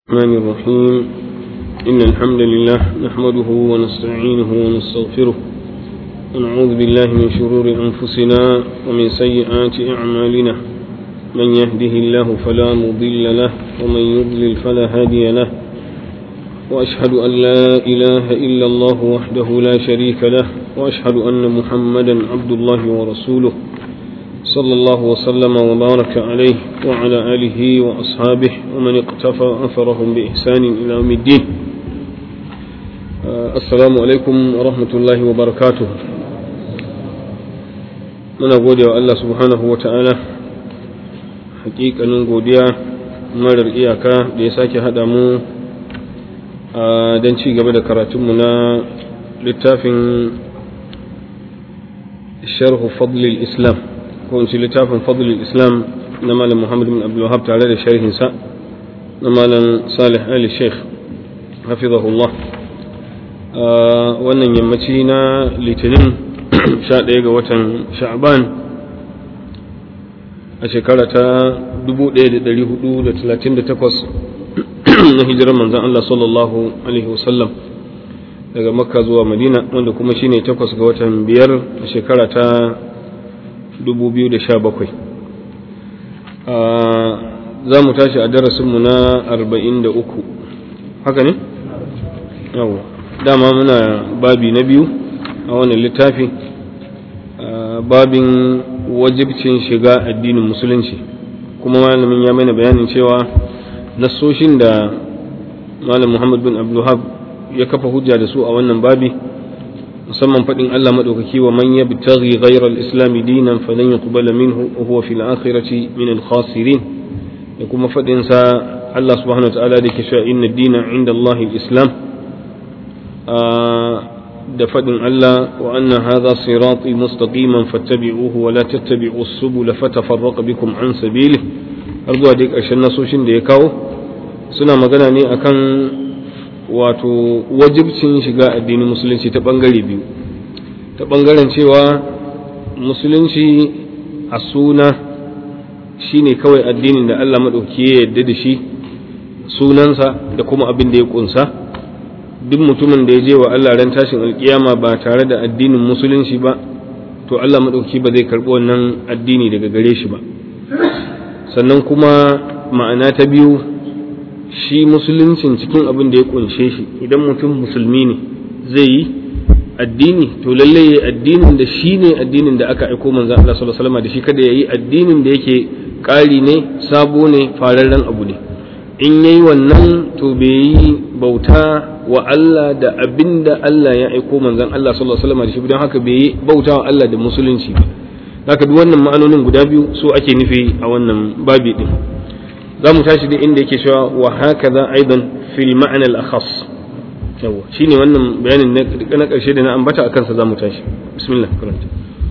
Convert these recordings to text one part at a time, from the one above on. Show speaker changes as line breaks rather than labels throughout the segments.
الرحمن الرحيم إن الحمد لله نحمده ونستعينه ونستغفره ونعوذ بالله من شرور أنفسنا ومن سيئات أعمالنا من يهده الله فلا مضل له ومن يضلل فلا هادي له وأشهد أن لا إله إلا الله وحده لا شريك له وأشهد أن محمدا عبد الله ورسوله صلى الله وسلم وبارك عليه وعلى آله وأصحابه ومن اقتفى أثرهم بإحسان إلى يوم الدين السلام عليكم ورحمة الله وبركاته من أقول يا الله سبحانه وتعالى حقيقة نقوديا marar iyaka da ya sake haɗa mu don ci gaba da karatunmu na littafin sharhu fadlil islam ko in ci littafin fadlul islam na malam muhammad bin abdulwahab tare da sharhinsa na malam salih ali sheikh hafizahullah wannan yammaci na litinin 11 ga watan sha'ban a shekara ta 1438 na hijirar manzan Allah sallallahu alaihi wasallam daga makka zuwa madina wanda kuma shine takwas ga watan biyar a shekara ta 2017 za mu tashi a darasinmu na 43 haka ne? yawo dama muna babi na biyu a wannan littafi babin wajibcin shiga addinin musulunci kuma malamin ya mana bayanin cewa nassoshin da malam muhammad bin abdullahab ya kafa hujja da su a wannan babi musamman faɗin Allah maɗaukaki wa man yabtaghi ghayra al-islam dinan falan yuqbala minhu wa huwa fil akhirati min al-khasirin da kuma faɗin sa Allah subhanahu wa ta'ala da ke cewa inna dina inda Allah al-islam da faɗin Allah wa anna hadha sirati mustaqiman fattabi'uhu wa la tattabi'u as-subula fatafarraqa bikum an sabilihi har zuwa dai ƙarshen nasoshin da ya kawo suna magana ne akan wato wajibcin shiga addinin musulunci ta ɓangare biyu ta ɓangaren cewa musulunci a suna shine kawai addinin da Allah maɗauki ya yarda da shi sunansa da kuma abin da ya ƙunsa duk mutumin da ya je wa Allah ran tashin alkiyama ba tare da addinin musulunci ba to Allah maɗauki ba zai karɓi wannan addini daga gare shi ba sannan kuma ma'ana ta biyu shi musuluncin cikin abin da ya kunshe shi idan mutum musulmi ne zai yi addini to lalle ya addinin da shi ne addinin da aka aiko manzo Allah sallallahu alaihi wasallam da shi kada ya yi addinin da yake ƙari ne sabo ne fararren abu ne in yayi wannan to bai yi bauta wa Allah da abin da Allah ya aiko manzon Allah sallallahu alaihi wasallam da shi don haka bai yi bauta wa Allah da musulunci ba haka duk wannan ma'anonin guda biyu su ake nufi a wannan babi din za mu tashi da inda yake cewa wa haka za aidan fil ma'ana al-akhas yawa shine wannan bayanin na karshe da na ambata akan sa za mu tashi bismillah karanta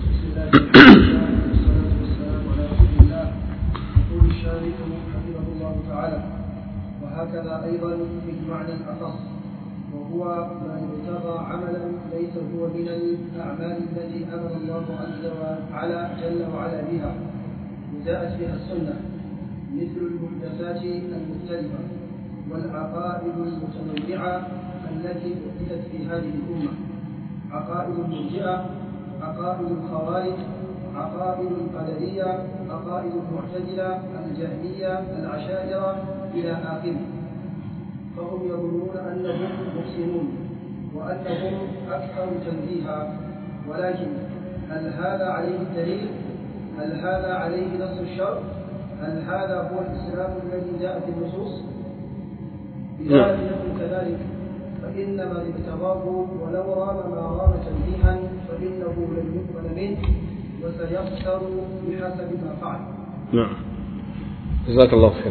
وهكذا أيضا في المعنى الأخص وهو من ابتغى عملا ليس هو من الأعمال التي أمر الله عز وعلا جل وعلا بها وجاءت بها السنة مثل المحدثات المختلفة والعقائد المتنوعة التي أحدثت في هذه الأمة عقائد المرجئة عقائد الخوارج عقائد القدرية عقائد المعتزلة الجهمية العشائرة إلى آخره فهم يظنون أنهم محسنون وأنهم أكثر تنزيها ولكن هل هذا عليه الدليل؟ هل هذا عليه نص الشرع؟ هل هذا هو الإسلام الذي جاء في النصوص؟ إذا لم يكن كذلك فإن من ابتغاه ولو رام ما رام تنزيها فإنه لن يقبل منه وسيخسر بحسب ما فعل.
نعم. جزاك الله خير.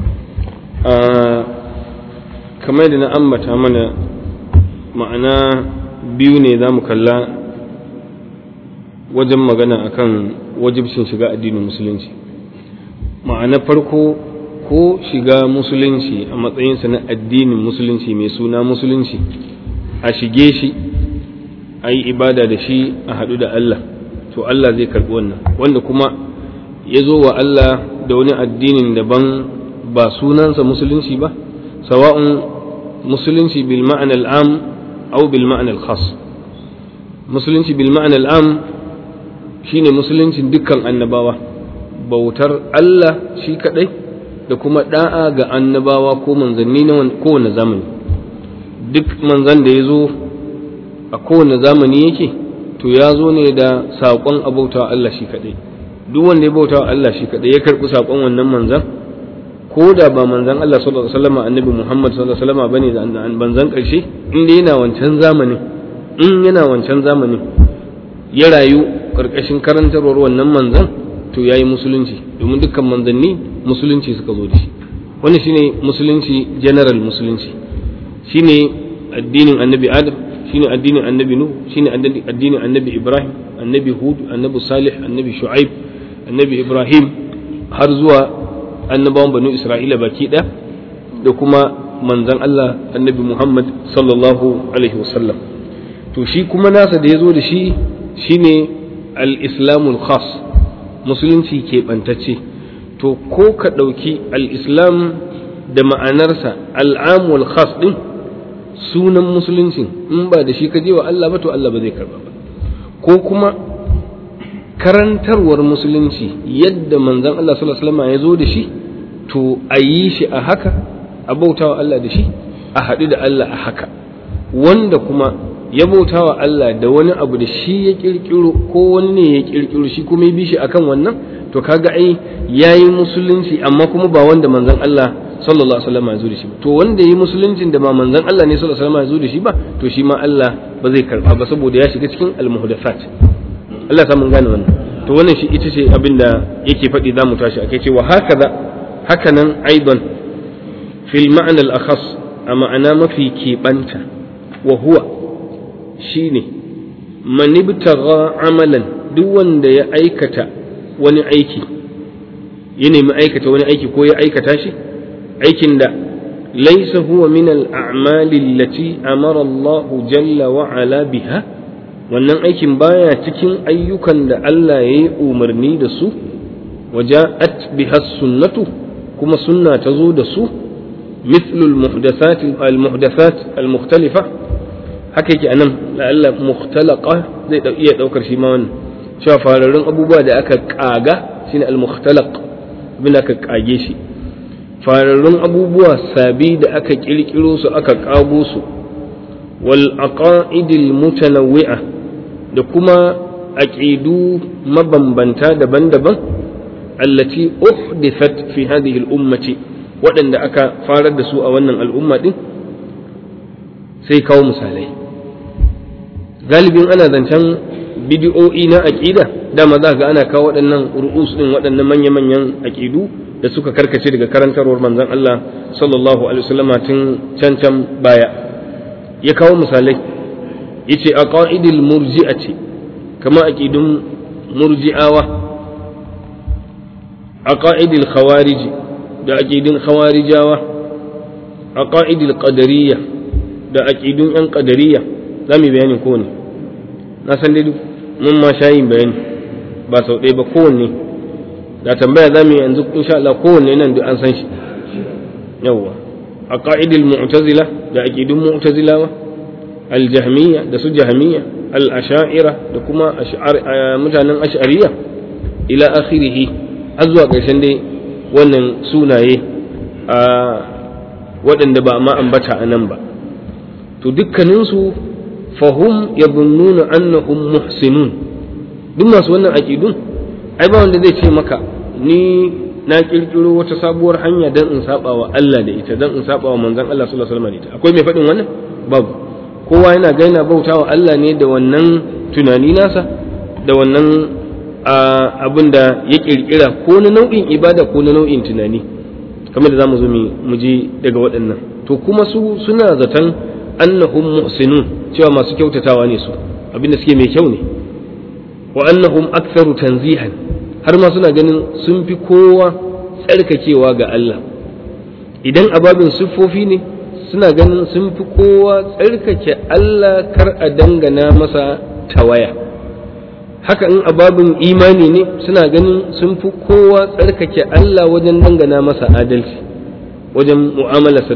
kamar da na ambata mana ma'ana biyu ne za mu kalla wajen magana akan wajibcin shiga addinin musulunci ma'ana farko ko shiga musulunci a matsayinsa na addinin musulunci mai suna musulunci a shige shi a yi ibada da shi a haɗu da Allah to Allah zai karɓi wannan wanda kuma ya zo wa Allah da wani addinin daban ba sunansa musulunci ba sawa'un musulunci bil ma'ana al'am aw bil ma'ana al-khas musulunci bil ma'ana al'am shine musuluncin dukkan annabawa bautar Allah shi kadai da kuma da'a ga annabawa ko manzanni na kowane zamani duk manzan da ya zo a kowane zamani yake to ya zo ne da saƙon abautawa Allah shi kadai duk wanda ya bautawa Allah shi kadai ya karɓi saƙon wannan manzan ko da ba manzan Allah sallallahu alaihi wasallam annabi Muhammad sallallahu alaihi wasallam bane da manzan ƙarshe in dai yana wancan zamanin in yana wancan zamanin ya rayu ƙarƙashin karantarwar wannan manzan to ya yi musulunci domin dukkan manzanni musulunci suka zo da shi wannan shine musulunci general musulunci shine addinin annabi adam shine addinin annabi nuh shine addinin annabi ibrahim annabi hud annabi salih annabi shu'aib annabi ibrahim har zuwa annabawan banu isra'ila baki ɗaya da kuma manzan allah annabi muhammad sallallahu alaihi wasallam to shi kuma nasa da ya zo da shi shine al-islamul khas musulunci keɓantacce to ko ka ɗauki al-islam da ma'anarsa al'amul khas ɗin sunan musuluncin in ba da shi ka je wa Allah ba to Allah ba zai karba ba ko kuma karantarwar musulunci yadda manzon Allah sallallahu alaihi wasallam ya zo da shi to a yi shi a haka a bautawa Allah da shi a haɗu da Allah a haka wanda kuma ya bauta wa Allah da wani abu da shi ya kirkiro ko wani ne ya kirkiro shi kuma ya bi shi akan wannan to kaga ai yayi musulunci amma kuma ba wanda manzon Allah sallallahu alaihi wasallam ya zo da shi ba to wanda yayi musuluncin da ba manzon Allah ne sallallahu alaihi wasallam ya zo da shi ba to shi ma Allah ba zai karba ba saboda ya shiga cikin almuhdathat Allah ta mun gane wannan to wannan shi ita ce abin da yake faɗi za mu tashi akai cewa hakaza hakanan aidan fil ma'na al-akhas a ma'ana mafi keɓanta wa huwa shine manibtagha amalan duk wanda ya aikata wani aiki ya nemi aikata wani aiki ko ya aikata shi aikin da laisa huwa min al-a'mali allati amara Allah jalla wa ala biha wannan aikin baya cikin ayyukan da Allah ya yi umarni da su waja'at biha sunnatu kuma sunna ta zo da su مثل المحدثات المحدثات المختلفة haka yake anan la'alla mukhtalaqa zai iya daukar shi ma wannan cewa fararrun abubuwa da aka kaga shine al-mukhtalaq abin aka kage shi fararrun abubuwa sabi da aka kirkiro su aka kago su wal aqaidil mutanawwi'a da kuma aqidu mabambanta daban-daban allati uhdithat fi hadhihi al-ummati waɗanda aka farar da su a wannan al'umma din sai kawo misalai galibin ana zancen bidiyo'i na aƙida dama za ga ana kawo waɗannan ru'us ɗin waɗannan manya-manyan aƙidu da suka karkace daga karantarwar manzon Allah sallallahu alaihi wasallam tun can can baya ya kawo misalai yace aqaidil murji'ati kama aqidun murji'awa aqaidil khawarij da aqidun khawarijawa aqaidil qadariyya da aqidun yan qadariyya zamu bayanin kowanne na san dai mun ma shayin bayani ba sau ɗaya ba kowanne da tambaya za mu yi yanzu insha Allah kowanne nan duk an san shi yawwa a ƙa'idil mu'tazila da aqidun mu'tazilawa al-jahmiyya da su jahmiyya al-asha'ira da kuma mutanen ash'ariyya ila akhirih har zuwa ƙarshen dai wannan sunaye a waɗanda ba ma ambata a nan ba to dukkaninsu fahum yadhunnuna annahum muhsinun duk masu wannan aqidun ai ba wanda zai ce maka ni na kirkiro wata sabuwar hanya dan in saba wa Allah da ita dan in saba wa manzon Allah sallallahu alaihi wasallam da ita akwai mai faɗin wannan babu kowa yana ga yana bautawa Allah ne da wannan tunani nasa da wannan abin da ya kirkira ko na nau'in ibada ko na nau'in tunani kamar da zamu zo mu ji daga waɗannan to kuma su suna zaton annahum muhsinun cewa masu kyautatawa ne su abinda suke mai kyau ne wa annahum aktharu tanzihan har ma suna ganin sun fi kowa tsarkakewa ga Allah idan ababin siffofi ne suna ganin sun fi kowa tsarkake Allah kar a dangana masa tawaya haka in ababin imani ne suna ganin sun fi kowa tsarkake Allah wajen dangana masa adalci wajen mu'amalarsa da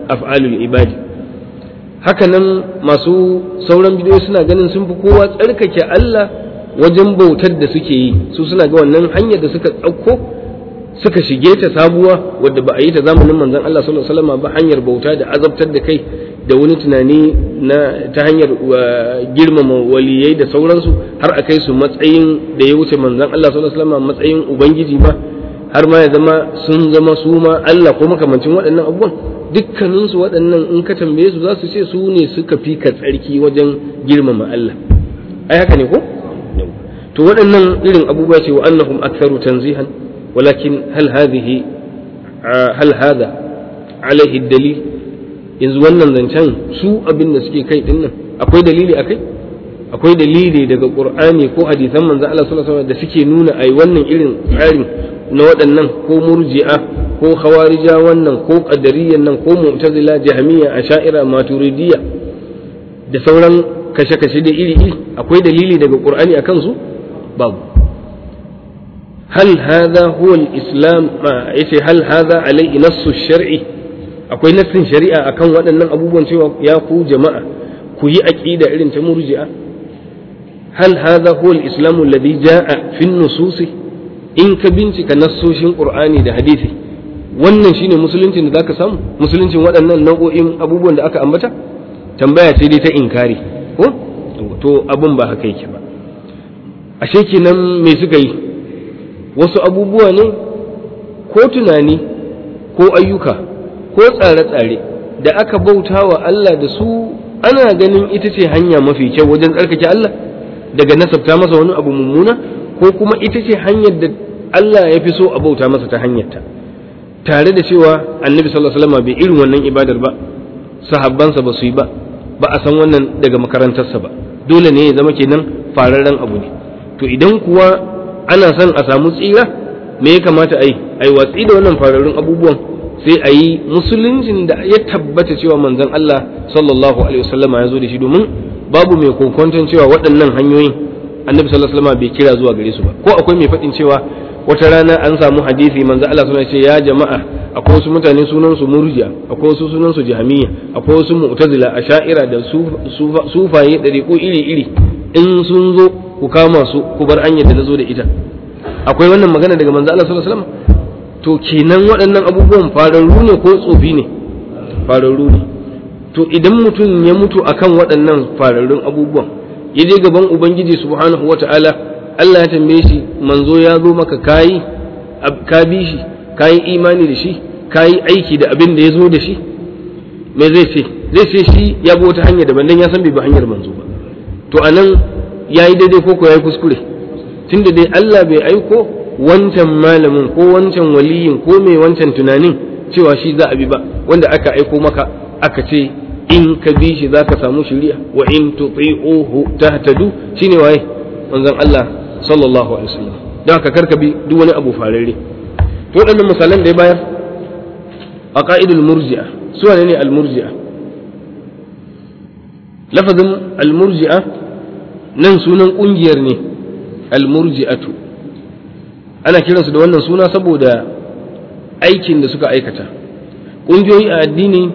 af'alul ibadi hakanan masu sauran bidiyoyi suna ganin sun fi kowa tsarkake Allah wajen bautar da suke yi su suna ga wannan hanyar da suka ɗauko suka shige ta sabuwa wadda ba a yi ta zamanin manzon Allah sallallahu alaihi wasallam ba hanyar bauta da azabtar da kai da wani tunani na ta hanyar girmama waliyai da sauransu har a kai su matsayin da ya wuce manzon Allah sallallahu alaihi wasallam matsayin ubangiji ba har ma ya zama sun zama su ma Allah ko makamancin waɗannan abubuwan dukkaninsu waɗannan in ka tambaye su za su ce su ne suka fi ka tsarki wajen girmama Allah ai haka ne ko to waɗannan irin abubuwa ce wa annahum aktharu tanzihan walakin hal hadhihi hal hada alaihi dalil yanzu wannan zancen su abin da suke kai din nan akwai dalili akai akwai dalili daga qur'ani ko hadisan manzon Allah sallallahu alaihi wasallam da suke nuna ai wannan irin tsarin na waɗannan ko murji'a ko khawarija wannan ko qadariyyan nan ko mu'tazila jahmiya asha'ira maturidiyya da sauran kashe-kashe da iri-iri akwai dalili daga qur'ani akan su babu hal hadha huwa al-islam yace hal hadha alai nassu shar'i akwai nassin shari'a akan waɗannan abubuwan cewa ya ku jama'a ku yi aqida irin ta murji'a hal hadha huwa al-islam alladhi jaa fi an-nusus in ka bincika nassoshin qur'ani da hadisi wannan shine musuluncin da zaka samu musuluncin waɗannan nau'o'in abubuwan da aka ambata tambaya ce dai ta inkari ko to abun ba haka yake ba ashe kenan me suka yi wasu abubuwa ne ko tunani ko ayyuka ko tsare-tsare da aka bauta wa Allah da su ana ganin ita ce hanya mafi kyau wajen tsarkake Allah daga nasabta masa wani abu mummuna ko kuma ita ce hanyar da Allah ya fi so a bauta masa ta hanyarta tare da cewa annabi sallallahu alaihi wasallam bai irin wannan ibadar ba sahabbansa ba su yi ba ba a san wannan daga makarantarsa ba dole ne ya zama kenan fararren abu ne to idan kuwa ana son a samu tsira me ya kamata a yi a yi watsi da wannan fararrun abubuwan sai a yi musuluncin da ya tabbata cewa manzon Allah sallallahu alaihi wasallama ya zo da shi domin babu mai kokonton cewa waɗannan hanyoyin annabi sallallahu alaihi wasallama bai kira zuwa gare su ba ko akwai mai faɗin cewa wata rana an samu hadisi manzo Allah suna ce ya jama'a akwai wasu mutane sunan su murji'a akwai wasu sunan su jahmiya akwai wasu mu'tazila asha'ira da sufaye dariqu iri iri in sun zo ku kama su ku bar hanyar da nazo da ita akwai wannan magana daga manzo Allah sallallahu alaihi wasallam to kenan waɗannan abubuwan fararru ne ko tsofi ne fararru ne to idan mutum ya mutu akan waɗannan fararrun abubuwan ya je gaban ubangiji subhanahu wata'ala Allah ya tambaye shi manzo ya zo maka kayi ka bi shi kayi imani da shi kayi aiki da abin da ya zo da shi me zai ce zai ce shi ya bi wata hanya daban dan ya san bai bi hanyar manzo ba to anan yayi daidai ko ko yayi kuskure tunda dai Allah bai aiko wancan malamin ko wancan waliyin ko mai wancan tunanin cewa shi za a bi ba wanda aka aiko maka aka ce in ka bi shi za ka samu shiriya wa in tuti'uhu tahtadu shine waye manzon Allah sallallahu alaihi wasallam don haka karka bi duk wani abu fararre to waɗannan misalan da ya bayar a ka'idul murji'a su wane ne al-murji'a lafazin al-murji'a nan sunan kungiyar ne al-murji'atu ana kiransu da wannan suna saboda aikin da suka aikata ƙungiyoyi a addini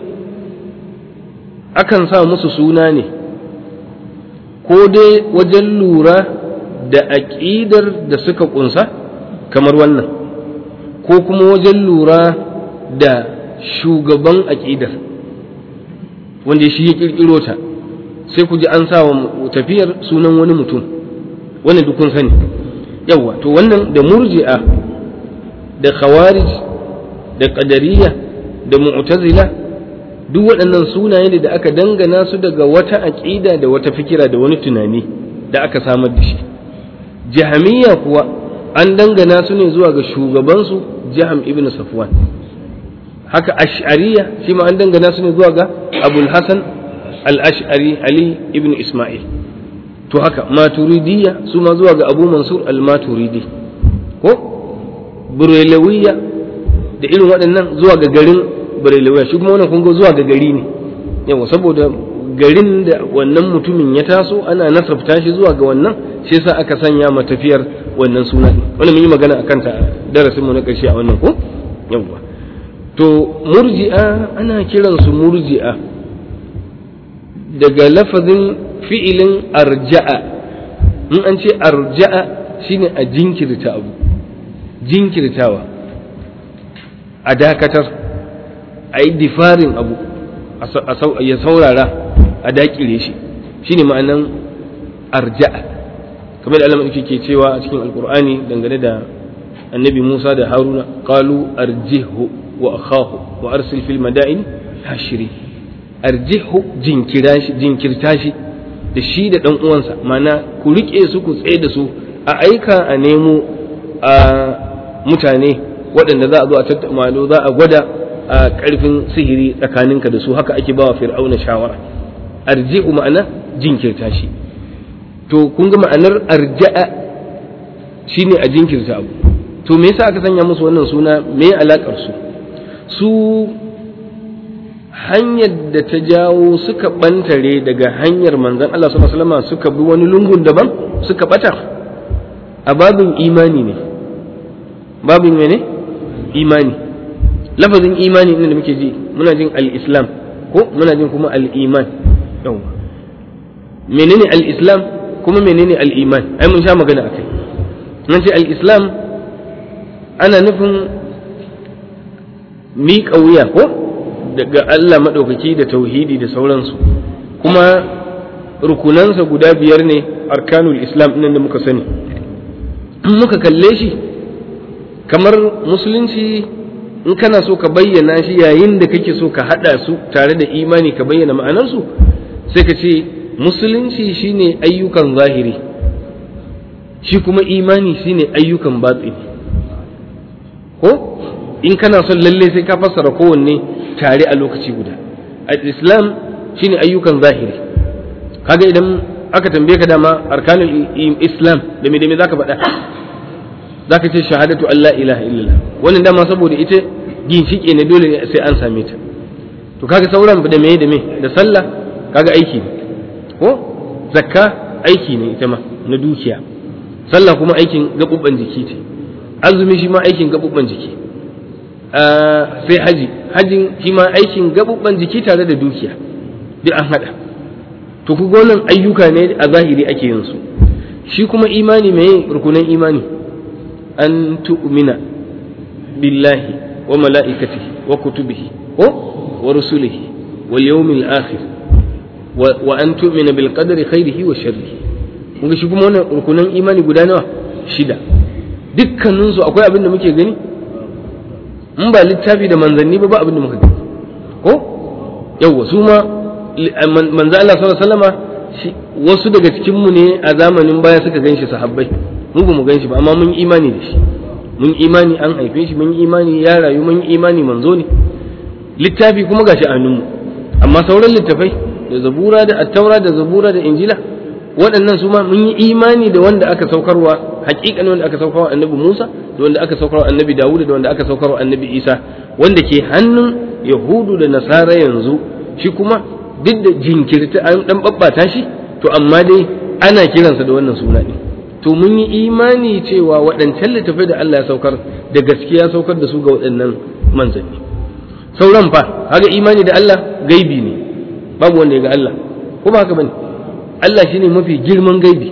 akan sa musu suna ne ko dai wajen lura da aƙidar da suka ƙunsa kamar wannan ko kuma wajen lura da shugaban aƙidar wanda shi ya ƙirƙiro ta sai ku ji an sa wa tafiyar sunan wani mutum wani dukun sani yawa to wannan da murji'a da khawarij da qadariyya da mu'tazila duk waɗannan sunaye ne da aka dangana su daga wata aƙida da wata fikira da wani tunani da aka samar da shi jahamiyya kuwa an dangana su ne zuwa ga shugabansu jaham ibn safwan haka ash'ariya shi ma an dangana su ne zuwa ga abul hasan al-ash'ari ali ibn isma'il to haka maturidiyya su ma zuwa ga abu mansur al-maturidi ko burelawiyya da irin waɗannan zuwa ga garin burelawiyya shi kuma wannan kun ga zuwa ga gari ne yawa saboda garin da wannan mutumin ya taso ana nasabta shi zuwa ga wannan shi yasa aka sanya ma tafiyar wannan suna wannan mun yi magana akan ta darasin mu na ƙarshe a wannan ko yawa to murji'a ana kiransu murji'a daga lafazin fi'ilin arja'a in an ce arja'a shine a jinkirta abu jinkirtawa a dakatar a yi difarin abu ya saurara a dakire shi shine ma'anan arja'a kamar da Allah ke cewa a cikin alkur'ani dangane da annabi Musa da Haruna qalu arjihhu wa akhahu wa arsil fil madain hashiri arjihhu jinkira shi jinkirta shi da shi da dan uwansa mana ku rike su ku tsaye da su a aika a nemo a mutane waɗanda za a zo a tattauna za a gwada a ƙarfin sihiri tsakaninka da su haka ake bawa fir'auna shawara arji'u ma'ana jinkirta shi to kun ga ma'anar arja'a shine a jinkirta abu to me yasa aka sanya musu wannan suna me alakar su su hanyar da ta jawo suka bantare daga hanyar manzon Allah sallallahu alaihi wasallam suka bi wani lungun daban suka bata a babin imani ne babin mene imani lafazin imani ne da muke ji muna jin al-islam ko muna jin kuma al-iman yawa menene al-islam kuma menene al-iman ai mun sha magana akai nan ce al-islam ana nufin miƙa wuya ko daga Allah maɗaukaki da tauhidi da sauransu kuma rukunansa guda biyar ne arkanul islam ɗin da muka sani in muka kalle shi kamar musulunci in kana so ka bayyana shi yayin da kake so ka haɗa su tare da imani ka bayyana ma'anarsu sai ka ce musulunci shine ayyukan zahiri shi kuma imani shine ayyukan batsini ko in kana son lalle sai ka fassara kowanne tare a lokaci guda al-islam shine ayyukan zahiri kaga idan aka tambaye ka dama arkanul islam da me da me zaka faɗa zaka ce shahadatu Allah ilaha illallah wannan dama saboda ita ginshike ne dole sai an same ta to kaga sauran da me da me da sallah kaga aiki ne ko zakka aiki ne ita ma na dukiya sallah kuma aikin gabubban jiki ce azumi shi ma aikin gabubban jiki sai haji hajin shi ma aikin gabubban jiki tare da dukiya duk an hada to ku gonan ayyuka ne a zahiri ake yin su shi kuma imani mai rukunan imani an tu'mina billahi wa mala'ikatihi wa kutubihi wa rusulihi wal yawmil akhir wa an tu'mina bil qadri khairihi wa sharrihi kun shi kuma wannan rukunan imani guda nawa shida dukkanin su akwai abin da muke gani in ba littafi da manzanni ba ba abin da muka gani ko yawa su ma manzo Allah sallallahu alaihi wasallama wasu daga cikin mu ne a zamanin baya suka ganshi sahabbai mu ba mu ganshi ba amma mun imani da shi mun imani an haife shi mun imani ya rayu mun imani manzo ne littafi kuma gashi a hannunmu amma sauran littafai da zabura da attaura da zabura da injila waɗannan su ma mun yi imani da wanda aka saukarwa hakikanin wanda aka saukarwa annabi Musa da wanda aka saukarwa annabi Dawud da wanda aka saukarwa annabi Isa wanda ke hannun Yahudu da Nasara yanzu shi kuma duk da jinkirta an dan babbata shi to amma dai ana kiransa da wannan suna ne to mun yi imani cewa waɗancan littafai da Allah ya saukar da gaskiya saukar da su ga waɗannan manzanni sauran fa haka imani da Allah gaibi ne babu wanda ya ga Allah ko ba haka bane Allah shine mafi girman gaibi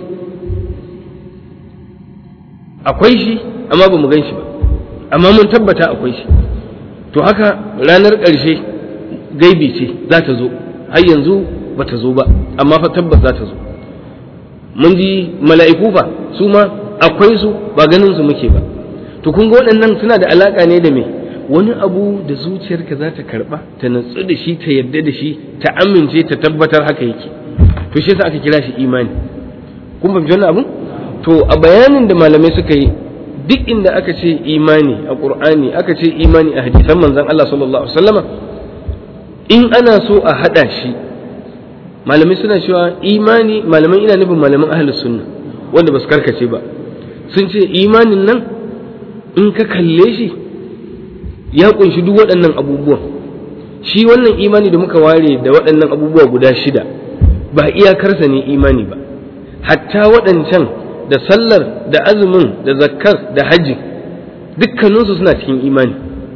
akwai shi amma ba mu gan shi ba amma mun tabbata akwai shi to haka ranar ƙarshe gaibi ce za ta zo har yanzu ba ta zo ba amma fa tabbas za ta zo mun ji mala'iku fa su ma akwai su ba ganin su muke ba to kun ga waɗannan suna da alaka ne da me wani abu da zuciyarka za ta karɓa ta natsu da shi ta yarda da shi ta amince ta tabbatar haka yake to shi yasa aka kira shi imani kun fahimci wannan abun to a bayanin da malamai suka yi duk inda aka ce imani a qur'ani aka ce imani a hadisan manzon Allah sallallahu alaihi wasallama in ana so a hada shi malamai suna cewa imani malaman ina nufin malaman ahlus sunna wanda ba su karkace ba sun ce imanin nan in ka kalle shi ya kunshi duk waɗannan abubuwan shi wannan imani da muka ware da waɗannan abubuwa guda shida ba iyakarsa ne imani ba hatta waɗancan da sallar da azumin da zakkar da hajji dukkaninsu suna cikin imani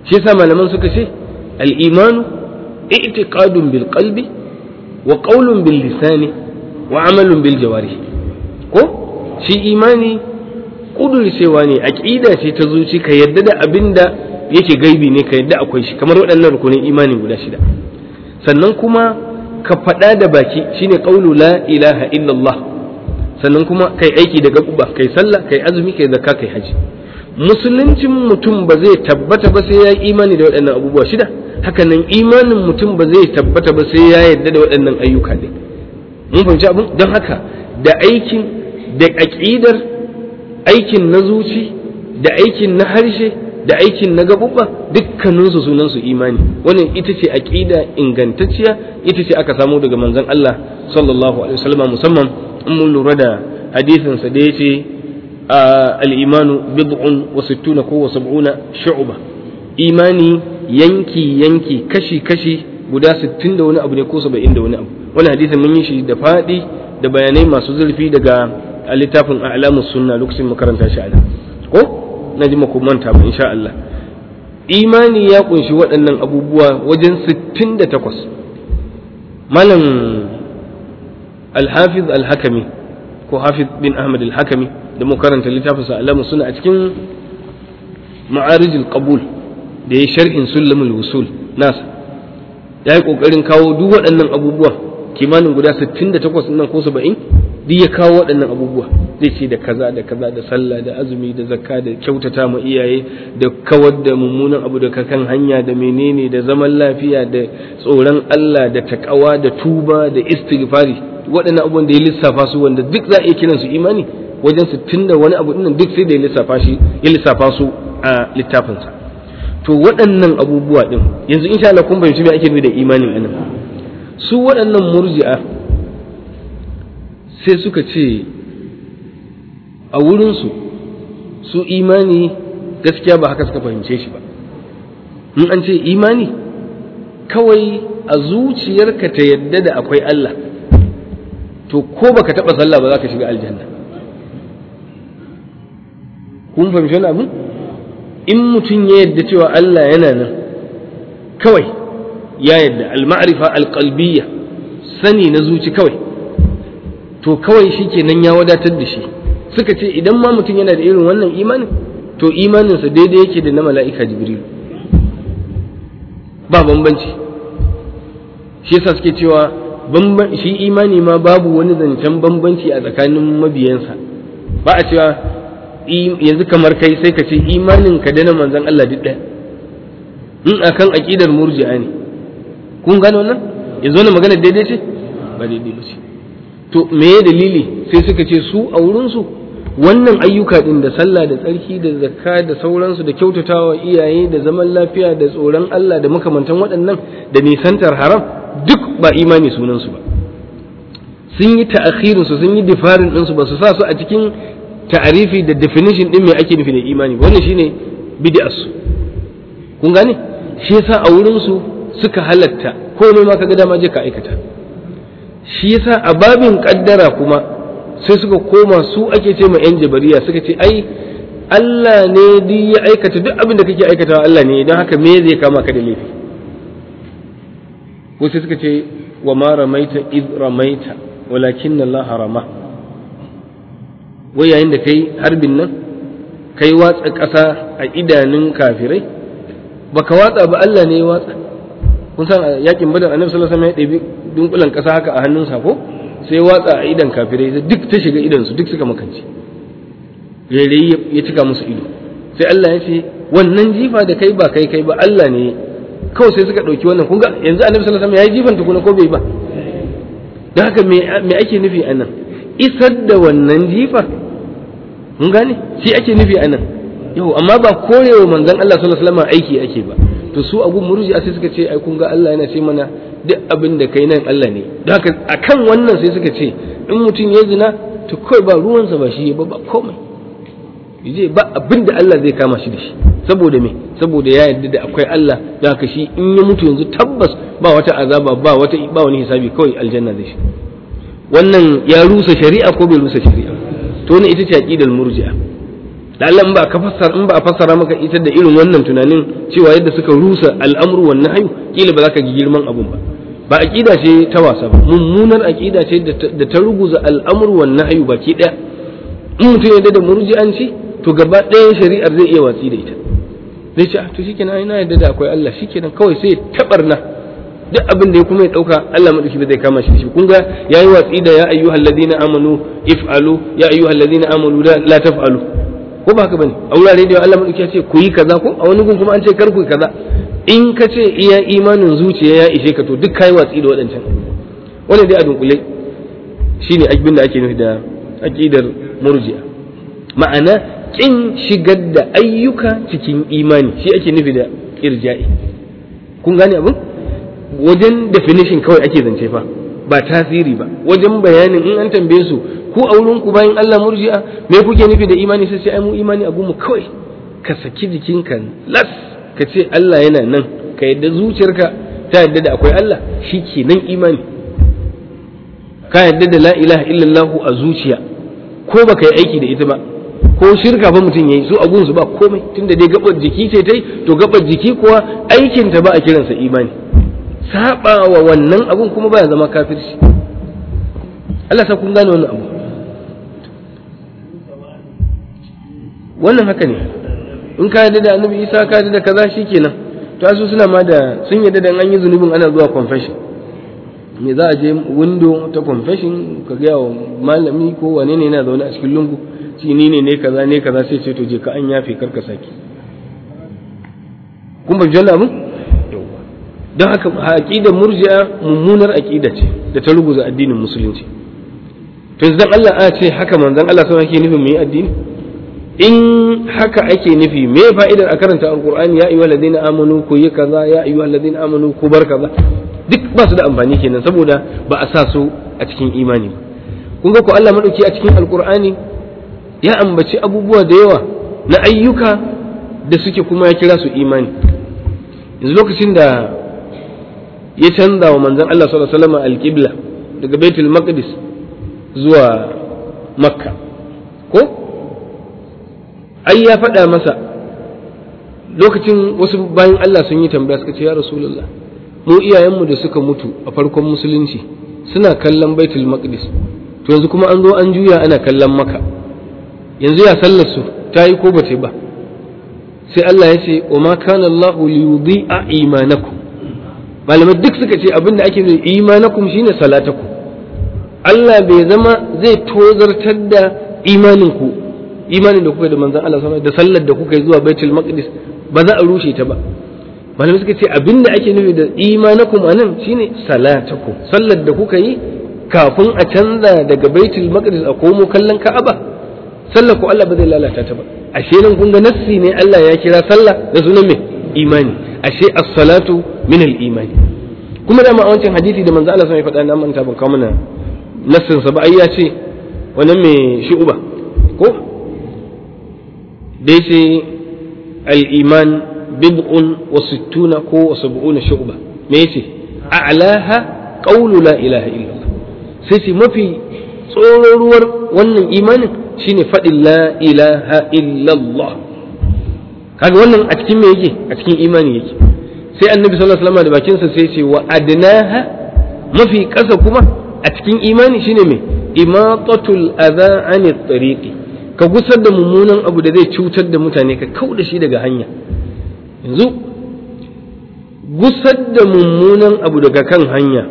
shi yasa malaman suka ce al-imanu i'tiqadun bil qalbi wa qawlun bil lisani wa amalun bil jawarih ko shi imani kudurcewa ne aqida ce ta zuci ka yadda da abinda yake gaibi ne ka yadda akwai shi kamar waɗannan rukunin imani guda shida sannan kuma ka faɗa da baki shine qawlu la ilaha illallah sannan kuma kai aiki da gaɓuɓa kai sallah kai azumi kai zakka kai haji musuluncin mutum ba zai tabbata ba sai ya yi imani da waɗannan abubuwa shida hakanan imanin mutum ba zai tabbata ba sai ya yarda da waɗannan ayyuka ne mun fahimci abin don haka da aikin da aƙidar aikin na zuci da aikin na harshe da aikin na gaɓuɓa dukkaninsu sunansu imani wannan ita ce aƙida ingantacciya ita ce aka samu daga manzon Allah sallallahu alaihi wasallam musamman in mun lura da hadisinsa da ya ce al'imanu bid'un wa sittuna ko wa sab'una shu'ba imani yanki yanki kashi kashi guda sittin da wani abu ne ko saba'in da wani abu wani hadisin mun yi shi da faɗi da bayanai masu zurfi daga littafin a'lamus sunna lokacin makaranta shi ana ko na ji maku manta ba insha Allah imani ya kunshi waɗannan abubuwa wajen sittin da takwas malam الحافظ الحكمي ko hafiz bin ahmad al-hakami da mu karanta littafin sa alamu suna a cikin ma'arij al-qabul da ya sharhin sulamul wusul nasa ya yi kokarin kawo duk waɗannan abubuwa kimanin guda 68 nan ko 70 duk ya kawo waɗannan abubuwa zai ce da kaza da kaza da sallah da azumi da zakka da kyautata ma iyaye da kawar da mummunan abu da kan hanya da menene da zaman lafiya da tsoron Allah da takawa da tuba da istighfari waɗannan abubuwan da ya lissafa su wanda duk za a iya kiransu imani wajen sittin da wani abu dinnan duk sai da ya lissafa shi ya lissafa su a littafinsa to waɗannan abubuwa din yanzu insha Allah kun fahimci me ake nufi da imanin anan su waɗannan murji'a sai suka ce a wurinsu su imani gaskiya ba haka suka fahimce shi ba in an ce imani kawai a zuciyarka ta yadda da akwai Allah to ko baka taba sallah ba za ka shiga aljanna kun fahimci wani abu in mutum ya yadda cewa Allah yana nan kawai ya yadda al-ma'rifa al-qalbiyya sani na zuci kawai to kawai shi kenan ya wadatar da shi suka ce idan ma mutum yana da irin wannan imanin to imaninsa daidai yake da na mala'ika jibrilu ba bambanci shi yasa suke cewa shi imani ma babu wani zancen bambanci a tsakanin mabiyansa ba a cewa yanzu kamar kai sai ka ce imanin ka da na manzan Allah duk ɗaya in akan aƙidar murji'a ne kun gano wannan yanzu wannan magana daidai ce ba daidai ba ce to me dalili sai suka ce su a wurinsu wannan ayyuka din da sallah da tsarki da zakka da sauransu da kyautatawa iyaye da zaman lafiya da tsoron Allah da makamantan waɗannan da nisantar haram duk ba imani sunansu ba sun yi ta'akhirin su sun yi difarin din su ba su sa su a cikin ta'arifi da definition din me ake nufi da imani wannan shine bid'as su kun gane shi yasa a wurin su suka halatta komai ma kaga dama je ka aikata shi yasa a babin kaddara kuma sai suka koma su ake ce ma yan jabariya suka ce ai Allah ne duk ya aikata duk abin da kake aikatawa Allah ne don haka me zai kama ka da laifi wasu suka ce wa ma ramaita id ramaita walakin Allah harama wai yayin da kai harbin nan kai watsa ƙasa a idanun kafirai baka watsa ba Allah ne ya watsa kun san yakin badar annabi sallallahu alaihi wasallam ya ɗebi dunkulan ƙasa haka a hannunsa ko sai ya watsa a idan kafirai duk ta shiga idan su duk suka makance rairayi ya cika musu ido sai Allah ya ce wannan jifa da kai ba kai kai ba Allah ne kawai sai suka ɗauki wannan kunga yanzu annabi sallallahu alaihi wasallam ya yi jifan tukuna ko bai ba don haka me ake nufi a nan isar da wannan jifa mun gane shi ake nufi a nan yau amma ba korewa manzon Allah sallallahu alaihi wasallam aiki ake ba to su abu murji sai suka ce ai kun ga Allah yana ce mana duk abin da kai nan Allah ne don haka akan wannan sai suka ce in mutum ya zina to kawai ba ruwansa ba shi ba ba komai yaje ba abin da Allah zai kama shi da shi saboda me saboda ya yarda da akwai Allah da haka shi in ya mutu yanzu tabbas ba wata azaba ba wata ba wani hisabi kawai aljanna zai shi wannan ya rusa shari'a ko bai rusa shari'a to wannan ita ce aqidal murji'a da Allah in ba ka fassara in ba a fassara maka ita da irin wannan tunanin cewa yadda suka rusa al'amru wan nahyu kila ba za ka ji girman abun ba ba aqida ce ta wasa ba mummunar aqida ce da ta ruguza al'amru wan nahyu baki daya in mutum yadda da murji'anci to gaba ɗaya shari'ar zai iya watsi da ita zai ce to shikenan ina yadda da akwai Allah shikenan kawai sai tabarna duk abin da ya kuma ya dauka Allah madauki ba zai kama shi shi kun ga yayi watsi da ya ayyuhal ladina amanu if'alu ya ayyuhal ladina amanu la taf'alu ko ba haka bane a wurare da Allah madauki ya ce ku yi kaza ko a wani gun kuma an ce kar ku yi kaza in ka ce iya imanin zuciya ya ishe ka to duk kai watsi da waɗancan wannan dai a dunkule shine abin da ake nufi da aqidar murji'a ma'ana kin shigar da ayyuka cikin imani shi ake nufi da irja'i kun gane abin wajen definition kawai ake zance fa ba tasiri ba wajen bayanin in an tambaye su ku a wurin ku bayan Allah murji'a me kuke nufi da imani sai sai ai mu imani a gumu kawai ka saki jikinka las ka ce Allah yana nan ka yadda zuciyarka ta yadda da akwai Allah shi ke nan imani ka yadda da la ilaha illallah a zuciya ko baka yi aiki da ita ba ko shirka fa mutum yayi su agun su ba komai tunda dai gabar jiki ce tai to gabar jiki kuwa aikin ta ba a kiransa imani saba wa wannan abun kuma baya zama kafirci Allah sa kun gane wannan abu wannan haka ne in ka yarda da annabi Isa ka yarda da kaza shikenan to asu suna ma da sun yarda da an yi zunubin ana zuwa confession me za a je window ta confession ka ga malami ko wane ne yana zaune a cikin lungu shi ni ne ne kaza ne kaza sai ce to je ka an yafe karka saki kun ba janna mun don haka aqidar murji'a mummunar aqida ce da ta ruguza addinin musulunci to yanzu Allah a ce haka manzon Allah sai yake nufin mai addini in haka ake nufi me fa'idar a karanta alqur'ani ya ayyuhal ladina amanu ku yi kaza ya ayyuhal ladina amanu ku bar kaza duk ba su da amfani kenan saboda ba a sa su a cikin imani ba kun ga ko Allah madauki a cikin alqur'ani ya ambaci abubuwa da yawa na ayyuka da suke kuma ya kira su imani yanzu lokacin da ya canza wa manzon Allah sallallahu alaihi wasallam alqibla daga baitul maqdis zuwa makka ko ai ya faɗa masa lokacin wasu bayan Allah sun yi tambaya suka ce ya rasulullah mu iyayenmu da suka mutu a farkon musulunci suna kallon baitul maqdis to yanzu kuma an zo an juya ana kallon maka yanzu ya sallar su ta yi ko ba ta ba sai Allah ya ce wa ma kana Allah li yudhi'a imanakum malamai duk suka ce abin da ake nufi imanakum shine salatakum Allah bai zama zai tozartar da imaninku imanin da kuka da manzon Allah sallallahu da sallar da kuka yi zuwa baitul maqdis ba za a rushe ta ba malamai suka ce abin da ake nufi da imanakum anan shine salatakum sallar da kuka yi kafin a canza daga baitul maqdis a komo kallon ka'aba sallar ko Allah ba zai lalata ta ba ashe nan kun ga nassi ne Allah ya kira sallah da sunan me imani ashe as-salatu min al-imani kuma da ma a wancan hadisi da manzo Allah sai ya faɗa na manta ban kawo mana nassin sa ba ai ya ce wannan me shu'uba ko dai sai al-iman bid'un wa sittuna ko wa sab'una shu'ba me yace a'laha qawlu la ilaha illallah sai ce mafi tsororuwar wannan imanin shine faɗin la ilaha illallah kaga wannan a cikin me yake a cikin imani yake sai annabi sallallahu alaihi wasallam da bakinsa sai ce wa adnaha mafi ƙasa kuma a cikin imani shine me imatatul adha anit tariqi ka gusar da mummunan abu da zai cutar da mutane ka kau da shi daga hanya yanzu gusar da mummunan abu daga kan hanya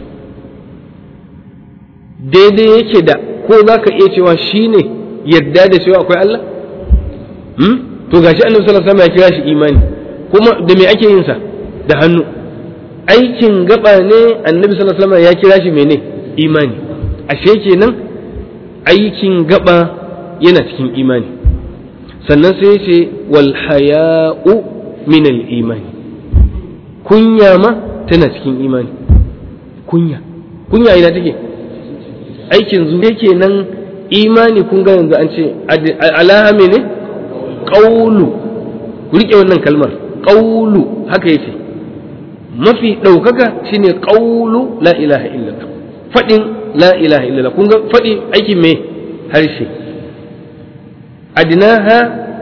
daidai yake da ko za ka iya cewa shi ne yadda da cewa akwai Allah? to gashi annabi sallallahu alaihi wasallam ya kira shi imani kuma da me ake yin sa da hannu aikin gaba ne annabi sallallahu alaihi wasallam ya kira shi mene imani ashe kenan aikin gaba yana cikin imani sannan sai ya ce wal haya'u min al imani kunya ma tana cikin imani kunya kunya ina take aikin zuwa kenan imani kun ga yanzu an ce alaha mene ƙaulu ku riƙe wannan kalmar ƙaulu haka yace mafi ɗaukaka shine ƙaulu la ilaha illallah faɗin la ilaha illallah kun ga faɗi aikin me harshe adnaha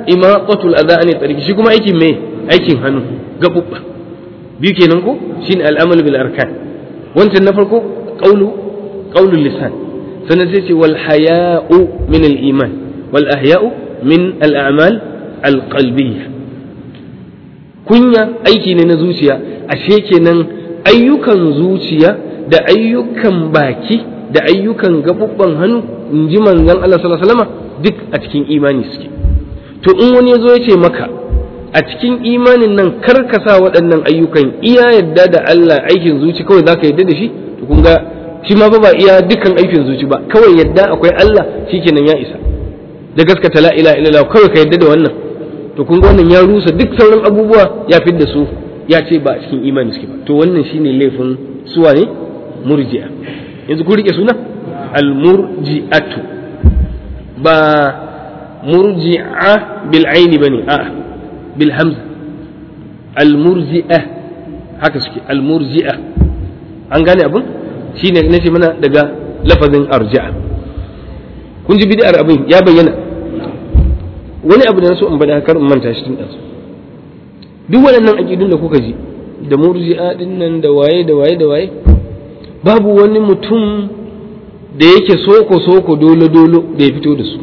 imaqatul adha an tariq shi kuma aikin me aikin hannu gabubba biyu kenan ko shine al'amal bil arkan wancan na farko qawlu qawlul lisan sannan sai ce wal haya'u min al iman wal ahya'u min al a'mal al qalbiyya kunya aiki ne na zuciya ashe kenan ayyukan zuciya da ayyukan baki da ayyukan gabubban hannu in ji manzon Allah sallallahu alaihi wasallam duk a cikin imani suke to in wani ya zo ya ce maka a cikin imanin nan kar ka sa waɗannan ayyukan iya yadda da Allah aikin zuci kawai zaka yadda da shi to kun ga shi ma ba iya dukkan aikin zuci ba kawai yadda akwai Allah shikenan ya isa da gaskata la ilaha illallah kawai ka yadda da wannan to kun ga wannan ya rusa duk sauran abubuwa ya fidda su ya ce ba a cikin imani suke ba to wannan shine laifin suwa ne murji'a yanzu ku rike suna al-murji'atu ba murji'a bil aini bane a'a bil hamza al-murji'a haka suke al-murji'a an gane abun shine nace mana daga lafazin arja'a kun ji bid'ar abin ya bayyana wani abu da na so in bada kar in manta shi tun ɗansu duk waɗannan aƙidun da kuka ji da murji'a din nan da waye da waye da waye babu wani mutum da yake soko soko dolo dolo da ya fito da su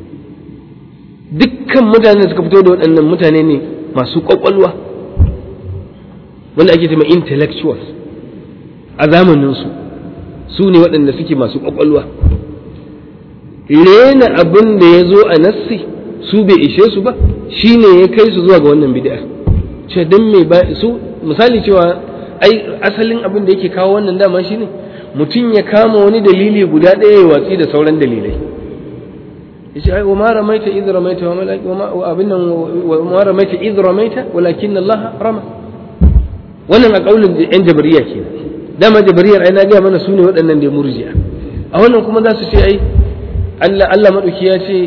dukkan mutane da suka fito da waɗannan mutane ne masu ƙwaƙwalwa wanda ake cewa intellectuals a zamaninsu su ne waɗanda suke masu ƙwaƙwalwa rena abin da ya zo a nassi su bai ishe su ba shi ne ya kai su zuwa ga wannan bid'a ce dan me ba su misali cewa ai asalin abin da yake kawo wannan dama shine mutum ya kama wani dalili guda ɗaya ya watsi da sauran dalilai yace ai wa ma ramaita idh ramaita wa malaki wa ma abin nan wa ma ramaita idh ramaita walakin Allah rama wannan a kaulin yan jabariya kenan dama jabariyar ai na ga mana sune waɗannan da murji'a a wannan kuma za su ce ai Allah Allah madauki ya ce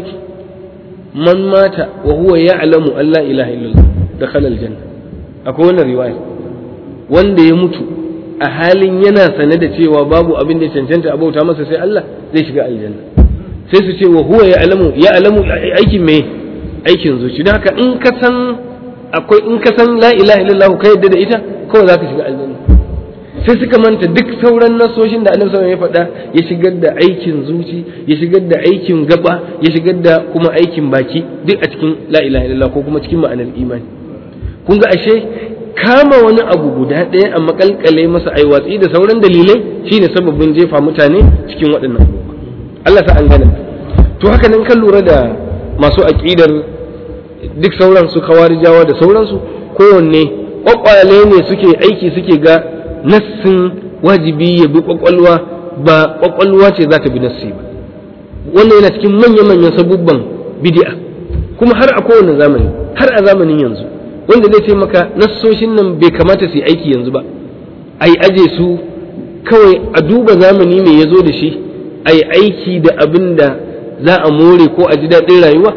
man mata wa huwa ya'lamu an la ilaha illallah dakhala aljanna akwai wannan riwaya wanda ya mutu a halin yana sane da cewa babu abin da cancanta a bauta masa sai Allah zai shiga aljanna sai su ce wa huwa ya'lamu ya'lamu aikin me aikin zuci don haka in ka san akwai in ka san la ilaha illallah ka yadda da ita kawai za ka shiga aljanna sai suka manta duk sauran nasoshin da annabi sallallahu ya faɗa ya shigar da aikin zuci ya shigar da aikin gaba ya shigar da kuma aikin baki duk a cikin la ilaha illallah ko kuma cikin ma'anar imani kun ga ashe kama wani abu guda ɗaya a makalkale masa ai watsi da sauran dalilai shine sababin jefa mutane cikin waɗannan abubuwa Allah sa an gane to haka nan kan lura da masu aƙidar duk sauran su kawarijawa da sauransu kowanne kwakwale ne suke aiki suke ga nassin wajibi ya bi kwakwalwa ba kwakwalwa ce za ta bi nassi ba wannan yana cikin manya-manyan sabubban bid'a kuma har a kowane zamani har a zamanin yanzu wanda zai ce maka nassoshin nan bai kamata su yi aiki yanzu ba a yi aje su kawai a duba zamani mai ya zo da shi a yi aiki da abin da za a more ko a ji daɗin rayuwa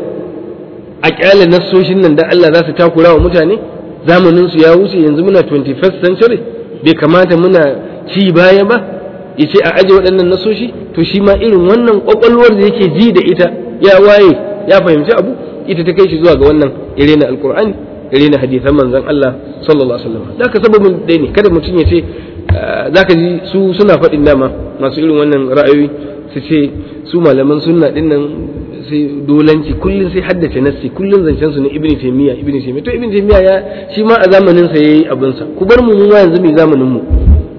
a ƙyale nassoshin nan da Allah za su takura wa mutane zamanin su ya wuce yanzu muna 21st century bai kamata muna ci baya ba ya ce a aje waɗannan nasoshi to shi ma irin wannan ƙwaƙwalwar da yake ji da ita ya waye ya fahimci abu ita ta kai shi zuwa ga wannan ire na alkur'ani ire na hadisan manzon Allah sallallahu alaihi wasallam da ka sababin dai ne kada mutum ya ce zaka ji su suna faɗin dama masu irin wannan ra'ayoyi su ce su malaman sunna din nan sai dolanci kullun sai haddace nassi kullun zancen su ne ibn taymiya ibn taymiya to ibn taymiya ya shi ma a zamanin sa yayi abin sa ku bar mu mu ma yanzu mai zamanin mu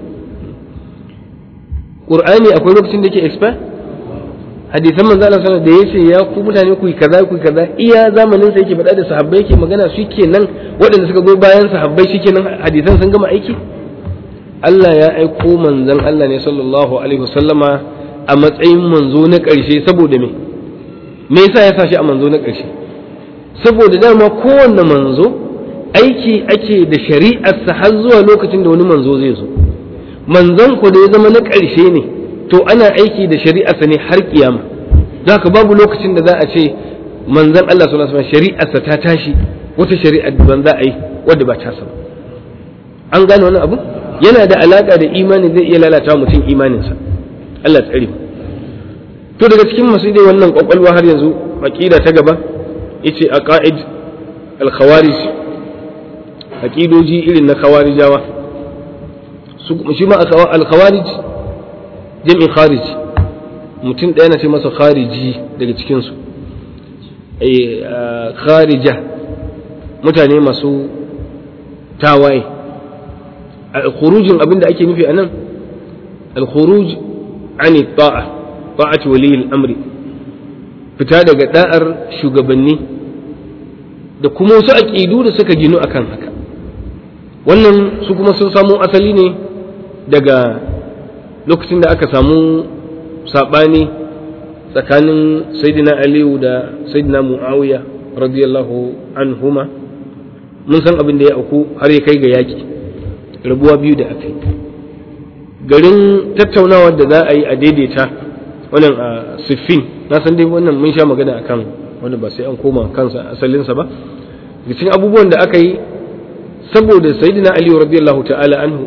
qur'ani akwai lokacin da yake expire hadisan manzo Allah sallallahu da yace ya ku mutane ku kaza ku kaza iya zamanin sa yake faɗa da sahabbai yake magana su kenan waɗanda suka zo bayan sahabbai shikenan hadisan sun gama aiki Allah ya aiko manzon Allah ne sallallahu alaihi wasallama a matsayin manzo na ƙarshe saboda me me yasa ya sa shi a manzo na ƙarshe saboda dama kowanne manzo aiki ake da shari'arsa har zuwa lokacin da wani manzo zai zo manzon ku da ya zama na ƙarshe ne to ana aiki da shari'arsa ne har kiyama ka babu lokacin da za a ce manzon Allah sallallahu alaihi wasallam shari'arsa ta tashi wata shari'ar ban za a yi wadda ba ta ba an gane wani abu yana da alaka da imani zai iya lalata mutum imaninsa Allah tsare to daga cikin masu dai wannan kwakwalwa har yanzu aqida ta gaba yace aqaid al-khawarij aqidoji irin na khawarijawa su shi ma al-khawarij jami'in kharij mutum ɗaya na ce masa khariji daga cikin su eh kharija mutane masu tawaye al-khurujin abinda ake nufi anan al-khuruj ani ta'a ta'ati wali al-amri fita daga da'ar shugabanni da kuma wasu aƙidu da suka ginu akan haka wannan su kuma sun samo asali ne daga lokacin da aka samu saɓani tsakanin saidina aliyu da saidina mu'awiya radiyallahu anhuma mun san abin da ya auku har ya kai ga yaƙi rabuwa biyu da aka yi garin tattaunawar da za a yi a daidaita wannan a siffin na san dai wannan mun sha magana akan wanda ba sai an koma kansa asalinsa ba cikin abubuwan da aka yi saboda sayyidina ali radiyallahu ta'ala anhu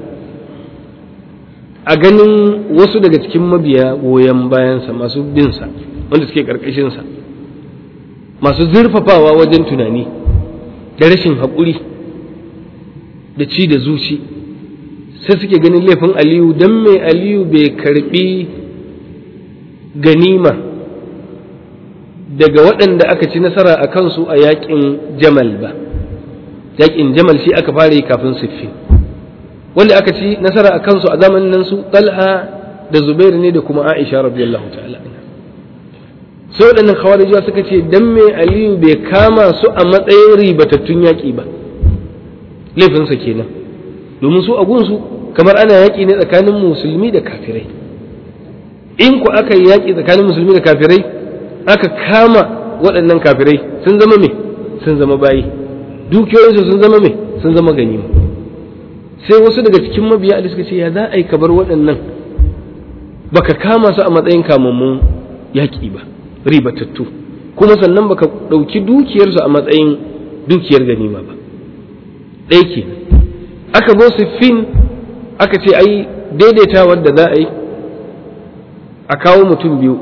a ganin wasu daga cikin mabiya goyon bayansa masu binsa wanda suke karkashinsa masu zurfafawa wajen tunani da rashin haƙuri da ci da zuci sai suke ganin laifin aliyu don mai aliyu bai karbi ganima daga waɗanda aka ci nasara a kansu a yaƙin jamal ba yaƙin jamal shi aka fara yi kafin siffi wanda aka ci nasara a kansu a zamanin nan su talha da zubairu ne da kuma aisha radiyallahu ta'ala sai waɗannan khawarijawa suka ce dan me aliyu bai kama su a matsayin ribatattun yaƙi ba laifinsa kenan domin su a gunsu kamar ana yaƙi ne tsakanin musulmi da kafirai in ku aka yi yaƙi tsakanin musulmi da kafirai aka kama waɗannan kafirai sun zama me sun zama bayi dukiyoyinsu sun zama me sun zama ganima sai wasu daga cikin mabiya da suka ce ya za a yi kabar waɗannan baka kama su a matsayin kamammun yaƙi ba ribatattu kuma sannan baka ɗauki dukiyarsu a matsayin dukiyar ganima ba ɗaya ke aka zo siffin aka ce ai daidaitawar da za a yi a kawo mutum biyu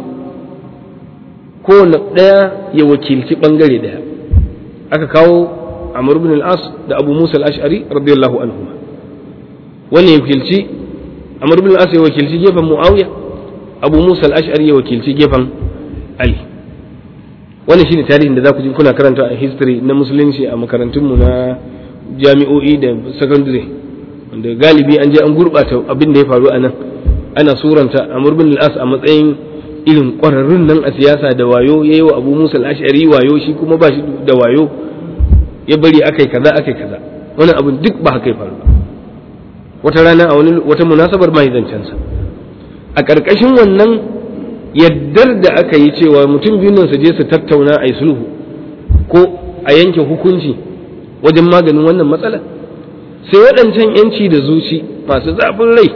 kowane ɗaya ya wakilci ɓangare ɗaya aka kawo Amr ibn al-As da Abu Musa al-Ash'ari radiyallahu anhu wannan ya wakilci Amr ibn al-As ya wakilci gefen Muawiya Abu Musa al-Ash'ari ya wakilci gefen Ali wannan shine tarihin da za ku ji kuna karanta a history na musulunci a makarantunmu na jami'o'i da secondary wanda galibi an je an gurɓata abin da ya faru a nan ana suranta Amr ibn al-As a matsayin irin ƙwararrun nan a siyasa da wayo yayi wa Abu Musa al-Ash'ari wayo shi kuma ba shi da wayo ya bari akai kaza akai kaza wannan abin duk ba haka ya faru ba wata rana a wani wata munasabar mai zancensa a ƙarƙashin wannan yaddar da aka yi cewa mutum biyun nan su je su tattauna a yi sulhu ko a yanke hukunci wajen maganin wannan matsala sai waɗancan yanci da zuci masu zafin rai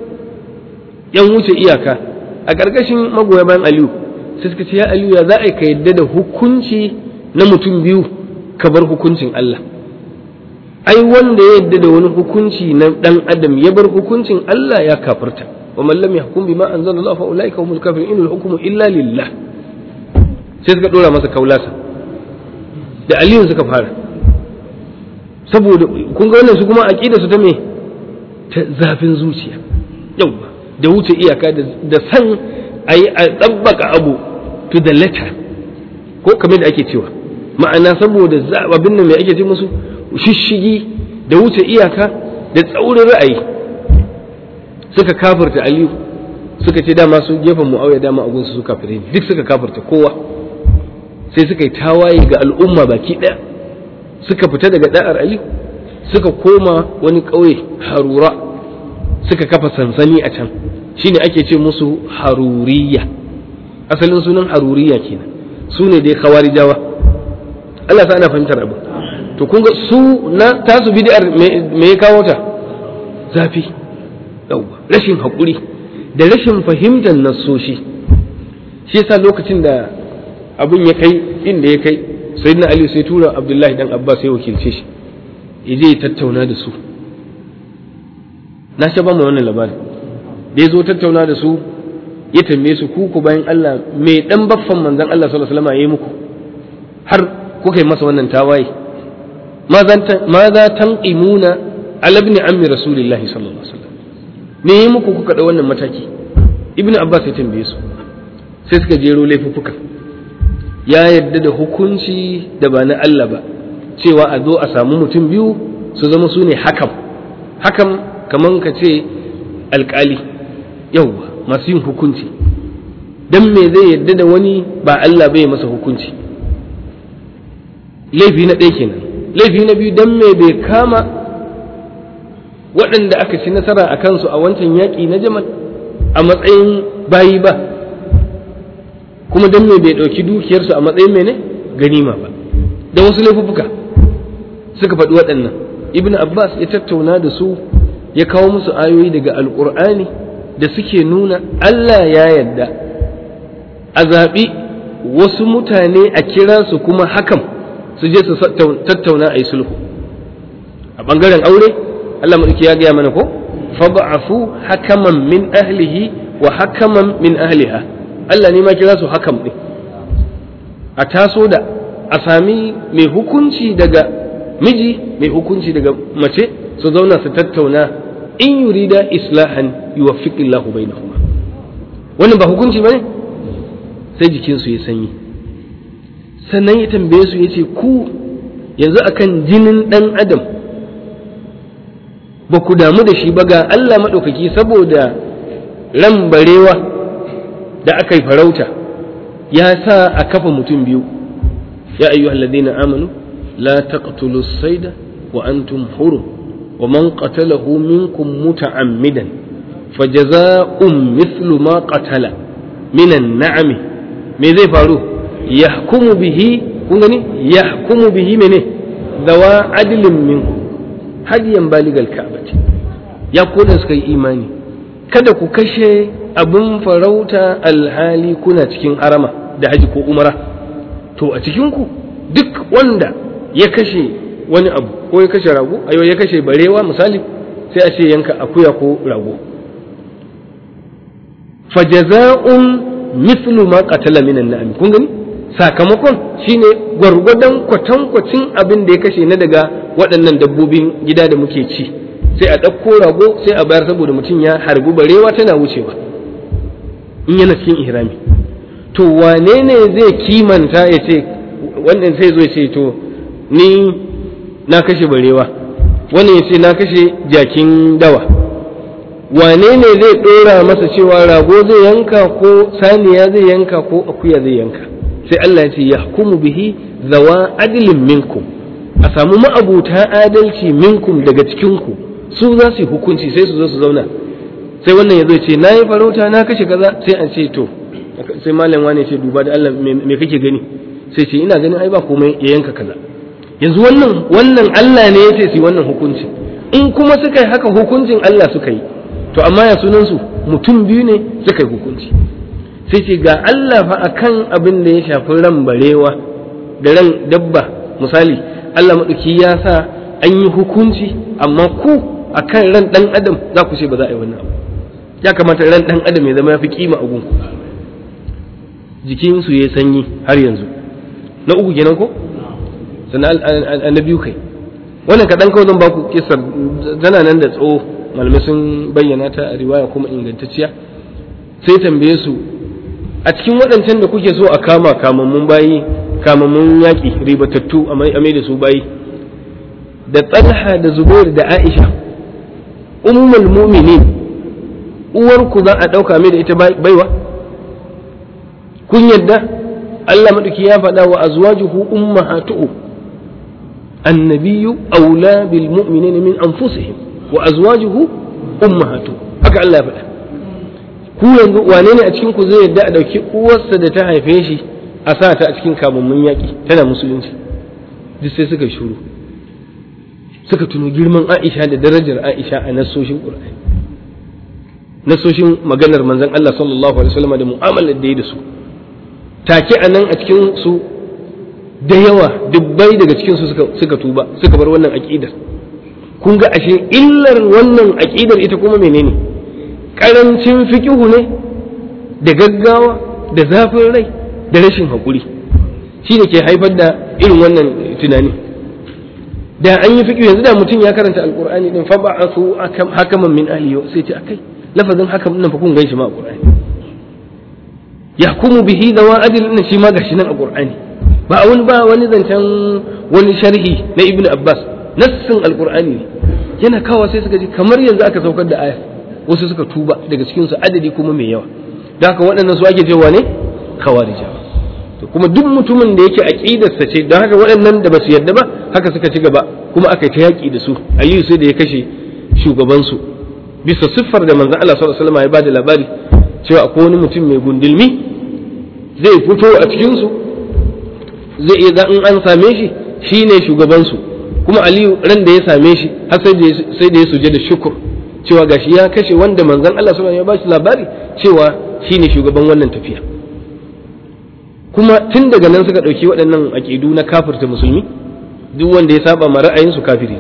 yan wuce iyaka a ƙarƙashin magoya bayan aliyu sai suka ce ya aliyu ya za a ka yadda da hukunci na mutum biyu ka bar hukuncin Allah ai wanda ya yadda da wani hukunci na ɗan adam ya bar hukuncin Allah ya kafirta wa man lam yahkum bima anzala Allah fa ulaika humul kafirun inal hukmu illa lillah sai suka dora masa kaulasa da aliyu suka fara saboda kun ga wannan su kuma aqida su ta me ta zafin zuciya yawa da wuce iyaka da san ayi a tsabbaka abu to the letter ko kamar da ake cewa ma'ana saboda abin nan mai ake ce musu shishigi da wuce iyaka da tsaurin ra'ayi suka kafirta aliyu suka ce dama su gefen mu'awiya dama a gunsu su kafirai duk suka kafirta kowa sai suka yi tawaye ga al'umma baki ɗaya suka fita daga da'ar aliyu suka koma wani ƙauye harura suka kafa sansani a can shine ake ce musu haruriya asalin sunan haruriya kenan su ne dai khawarijawa Allah sa ana fahimtar abu to kun ga su na tasu bid'ar me ya kawo ta zafi yauwa rashin haƙuri da rashin fahimtar nassoshi shi yasa lokacin da abin ya kai inda ya kai sayyidina ali sai tura abdullahi dan abbas ya wakilce shi ya je ya tattauna da su na sha ba mu wannan labarin da ya zo tattauna da su ya tambaye su ku ku bayan Allah me dan baffan manzon Allah sallallahu alaihi wasallam ya yi muku har kuka yi masa wannan tawaye ma za tanqimuna ala ibn ammi rasulillahi sallallahu alaihi wasallam me yi muku kuka da wannan mataki ibn abbas ya tambaye su sai suka jero laifuffuka ya yadda da hukunci da ba na Allah ba cewa a zo a samu mutum biyu su zama su ne hakam hakam kaman ka ce alkali yauwa masu yin hukunci dan me zai yadda da wani ba Allah bai masa hukunci laifi na ɗaya kenan laifi na biyu dan me bai kama waɗanda aka ci nasara a kansu a wancan yaƙi na jamal a matsayin bayi ba kuma dan me bai ɗauki dukiyarsu a matsayin mene ganima ba da wasu laifuffuka suka faɗi waɗannan ibn abbas ya tattauna da su ya kawo musu ayoyi daga alƙur'ani da suke nuna allah ya yadda a zaɓi wasu mutane a kira su kuma hakan su je su tattauna a yi sulhu a ɓangaren aure allah maɗauki ya gaya mana ko fab'afu hakaman min ahlihi wa hakaman min ahliha allah ne ma kira su hakam ɗin a taso da a sami mai hukunci daga miji mai hukunci daga mace su zauna su tattauna in yurida islahan yuwaffiqillahu bainahuma wannan ba hukunci bane sai jikinsu ya sanyi sannan ya tambaye su ya ce ku yanzu akan jinin ɗan adam ba ku damu da shi ba ga Allah maɗaukaki saboda ran barewa da aka yi farauta ya sa a kafa mutum biyu ya ayyu alladhina amanu la taqtulu as-sayda wa antum hurum wa man qatalahu minkum muta'ammidan fajaza'un mithlu ma qatala minan na'ami me zai faru yahkumu bihi kun gani yahkumu bihi mene dawa adlin minkum hadiyan baligal ka'bati ya koda suka yi imani kada ku kashe abin farauta alhali kuna cikin harama da haji ko umara to a cikin ku duk wanda ya kashe wani abu ko ya kashe rago ayo ya kashe barewa misali sai a ce yanka akuya ko rago fajaza'un mithlu ma qatala minan na'am kun gani sakamakon shine gwargwadon kwatankwacin abin da ya kashe na daga waɗannan dabbobin gida da muke ci sai a ɗauko rago sai a bayar saboda mutum ya harbi barewa tana wucewa in yana cikin ihrami to wane ne zai kimanta ya ce wannan sai zo ya ce to ni na kashe barewa wannan ya ce na kashe jakin dawa wane ne zai ɗora masa cewa rago zai yanka ko saniya zai yanka ko akuya zai yanka sai Allah ya ce ya hukumu bihi zawa adilin minkum a samu ma'abuta adalci minkum daga cikinku su za su yi hukunci sai su zo su zauna sai wannan ya zo ce na yi farauta na kashe kaza sai an ce to sai malam wani ce duba da Allah me kake gani sai ce ina ganin ai ba komai ya yanka kaza yanzu wannan wannan Allah ne ya ce su wannan hukunci in kuma suka yi haka hukuncin Allah suka yi to amma ya sunan su mutum biyu ne suka yi hukunci sai ce ga Allah fa akan abin da ya shafi ran barewa da ran dabba misali Allah maɗauki ya sa an yi hukunci amma ku akan ran ɗan adam za ku ce ba za a yi wannan abu ya kamata ran ɗan adam ya zama ya fi kima a gunku jikinsu ya sanyi har yanzu na uku kenan ko sannan na biyu kai wannan kaɗan kawai zan baku kisar tana nan da tsawo malamai sun bayyana ta a riwaya kuma ingantacciya sai tambaye su a cikin waɗancan da kuke so a kama kamammun bayi kamammun yaƙi ribatattu a mai da su bayi da talha da zubair da aisha ummul muminin uwarku za a ɗauka mai da ita baiwa kun yadda Allah maɗauki ya faɗa wa azwajuhu ummahatuhu annabiyyu aula bil mu'minina min anfusihim wa azwajuhu ummahatuhu haka Allah ya faɗa ku yanzu wane ne a cikin ku zai yadda a ɗauki uwarsa da ta haife shi a sa ta a cikin kamammun yaƙi tana musulunci duk sai suka shuru suka tuno girman Aisha da darajar Aisha a nasoshin Qur'ani nasoshin maganar manzon Allah sallallahu alaihi wasallam da mu'amalar da ya da su take a nan a cikin su da yawa dubbai daga cikin su suka tuba suka bar wannan aqidar kun ga ashe illar wannan aqidar ita kuma menene karancin fikihu ne da gaggawa da zafin rai da rashin haƙuri shi ne ke haifar da irin wannan tunani da an yi fiƙi yanzu da mutum ya karanta alƙur'ani din fa ba'athu hakaman min ahli sai ce akai lafazin hakam nan fa kun gan shi ma a ƙur'ani yahkumu bihi dawa adil din shi ma gashi nan a ƙur'ani ba wani ba wani zancen wani sharhi na ibnu abbas nassin alƙur'ani ne yana kawo sai suka ji kamar yanzu aka saukar da aya wasu suka tuba daga cikin su adadi kuma mai yawa da haka waɗannan su ake cewa ne khawarijawa to kuma duk mutumin da yake aqidarsa ce don haka waɗannan da basu yarda ba haka suka ci gaba kuma aka ta yaƙi da su aliyu sai da ya kashe shugabansu bisa siffar da manzon Allah sallallahu alaihi wasallam ya bada labari cewa akwai wani mutum mai gundulmi zai fito a cikin su zai iya in an same shi shine shugabansu kuma aliyu ran da ya same shi har sai da ya suje da shukur cewa gashi ya kashe wanda manzon Allah sallallahu alaihi wasallam ya ba shi labari cewa shine shugaban wannan tafiya kuma tun daga nan suka ɗauki waɗannan aƙidu na kafirta musulmi duk wanda ya saba ma ra'ayinsu kafiri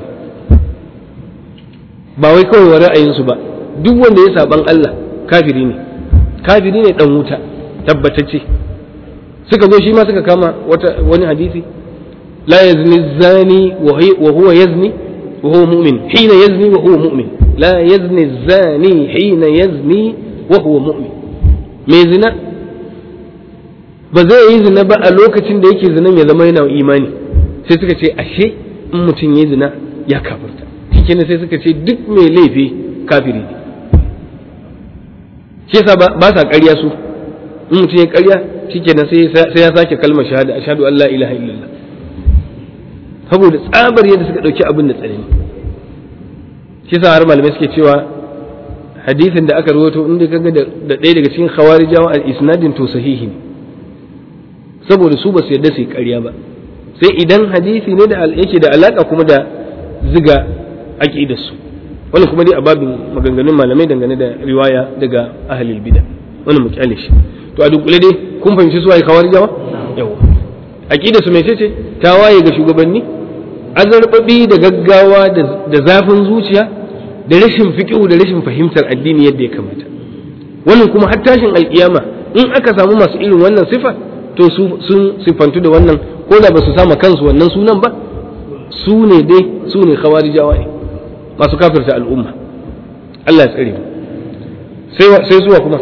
ba wai kawai wa ra'ayinsu ba duk wanda ya saban Allah kafiri ne kafiri ne dan wuta tabbatacce suka zo shi ma suka kama wata wani hadisi la yazni zani wa huwa yazni wa huwa mu'min hina yazni wa huwa mu'min la yazni zani hina yazni wa huwa mu'min mai zina ba zai yi zina ba a lokacin da yake zinan ya zama yana imani sai suka ce ashe in mutum ya zina ya kafirta shikenan sai suka ce duk mai laifi kafiri ne shi yasa ba sa ƙarya su in mutum ya ƙarya shikenan sai ya sake kalmar shahada ashhadu an la ilaha illallah saboda tsabar yadda suka ɗauki abin da tsanani shi yasa har malamai suke cewa hadisin da aka rawaito inda kaga da ɗaya daga cikin khawarijawa al isnadin to sahihi ne saboda su ba su yarda su yi ƙarya ba sai idan hadisi ne da yake da alaka kuma da ziga aqidar su wannan kuma dai a babin maganganun malamai dangane da riwaya daga ahlul bid'a wannan mu kyale shi to a dunkule dai kun fahimci su waye khawarijawa yawa aqidar su mece ce ta waye ga shugabanni azarbabi da gaggawa da zafin zuciya da rashin fiqhu da rashin fahimtar addini yadda ya kamata wannan kuma har tashin alkiyama in aka samu masu irin wannan sifa to su sun sifantu da wannan ko da ba su sama kansu wannan sunan ba su ne dai su ne khawarijawa ne masu kafirta al'umma Allah ya tsare mu sai sai zuwa kuma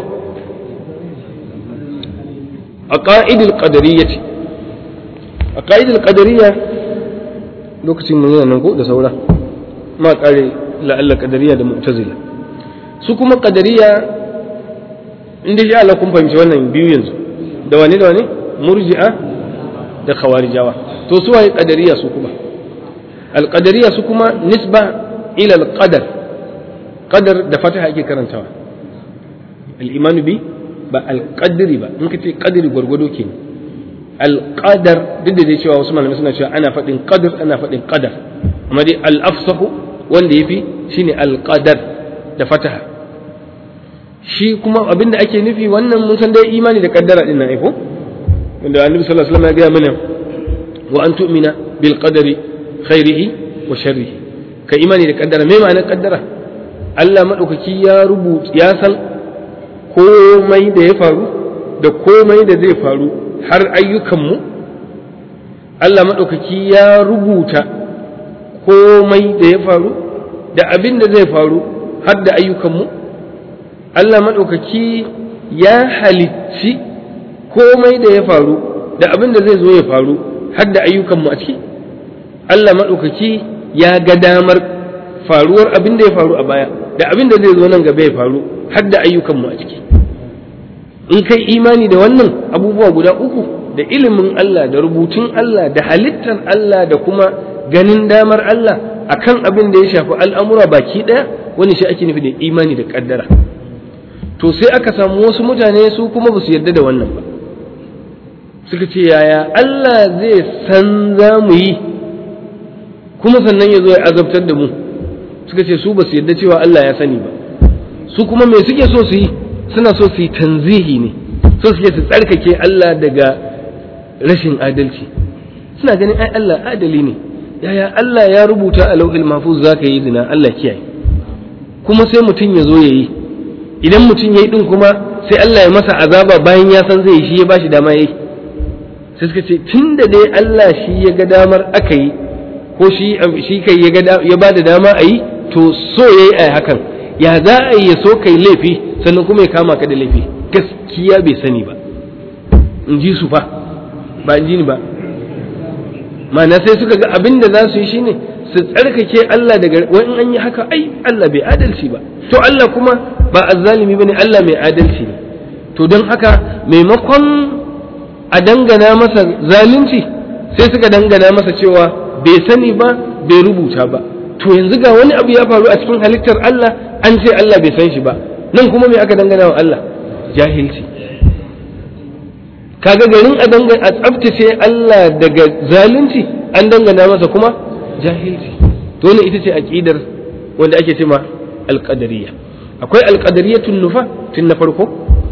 a qa'idul qadariyyah a qa'idul qadariyya lokacin mun yana nan ko da saura ma kare la'alla qadariyya da mu'tazila su kuma qadariyya inda sha Allah kun fahimci wannan biyu yanzu da wani da wani murji'a da khawarijawa to su waye qadariya su kuma alqadariya su kuma nisba ila alqadar qadar da fataha ake karantawa al-imanu bi ba alqadri ba in kace qadri gwargwado ke alqadar duk da dai cewa wasu malamai suna cewa ana faɗin qadar ana faɗin qadar amma dai al-afsahu wanda yafi shine alqadar da fataha shi kuma abinda ake nufi wannan mun san dai imani da kaddara din nan ko wanda annabi sallallahu alaihi wasallam ya gaya mana wa an tu'mina bil qadari khairihi wa sharrihi ka imani da kaddara me ma'anar kaddara Allah madaukaki ya rubuta ya san komai da ya faru da komai da zai faru har ayyukanmu Allah madaukaki ya rubuta komai da ya faru da abin da zai faru har da ayyukanmu Allah madaukaki ya halicci komai da ya faru da abin da zai zo ya faru har da ayyukanmu a ciki Allah maɗaukaki ya ga damar faruwar abin da ya faru a baya da abin da zai zo nan gaba ya faru har da ayyukanmu a ciki in kai imani da wannan abubuwa guda uku da ilimin Allah da rubutun Allah da halittar Allah da kuma ganin damar Allah akan abin da ya shafi al'amura baki ɗaya wani shi ake nufi da imani da ƙaddara to sai aka samu wasu mutane su kuma ba su yarda da wannan ba suka ce yaya Allah zai san za mu yi kuma sannan ya zo ya azabtar da mu suka ce su ba su yarda cewa Allah ya sani ba su kuma me suke so su yi suna so su yi tanzihi ne so suke su tsarkake Allah daga rashin adalci suna ganin ai Allah adali ne yaya Allah ya rubuta a lauhil mahfuz za ka yi zina Allah kiyaye kuma sai mutum ya zo ya yi idan mutum ya yi din kuma sai Allah ya masa azaba bayan ya san zai yi shi ya bashi dama ya yi sai suka ce tun da dai Allah shi ya ga damar aka yi ko shi shi kai ya ga ya ba da dama a yi to so yayi a hakan ya za a yi ya so kai laifi sannan kuma ya kama ka da laifi gaskiya bai sani ba in ji su fa ba in ji ni ba ma'ana sai suka ga abin da za su yi shine su tsarkake Allah daga wani an yi haka ai Allah bai adalci ba to Allah kuma ba azzalimi bane Allah mai adalci ne to don haka maimakon a dangana masa zalunci sai suka dangana masa cewa bai sani ba bai rubuta ba to yanzu ga wani abu ya faru a cikin halittar Allah an ce Allah bai san shi ba nan kuma me aka dangana wa Allah jahilci kaga garin a dangana a tsaftace Allah daga zalunci an dangana masa kuma jahilci to ne ita ce aqidar wanda ake cewa alqadariyya akwai alqadariyatun nufa tun na farko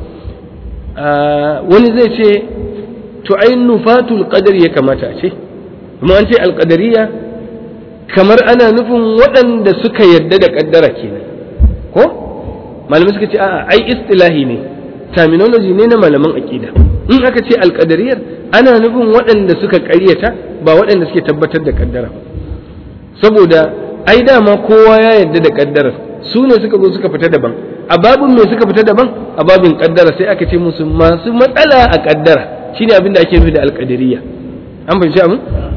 wani zai ce to ai nufatul qadar ya kamata a ce kuma an ce alqadariyya kamar ana nufin waɗanda suka yarda da kaddara kenan ko malamai suka ce a'a ai istilahi ne terminology ne na malaman aqida in aka ce alqadariyar ana nufin waɗanda suka ƙaryata ba waɗanda suke tabbatar da kaddara saboda ai dama kowa ya yarda da kaddarar su ne suka zo suka fita daban a babin me suka fita daban a babin kaddara sai aka ce musu masu matsala a kaddara shine abin da ake nufi da alqadariyya an fahimci abin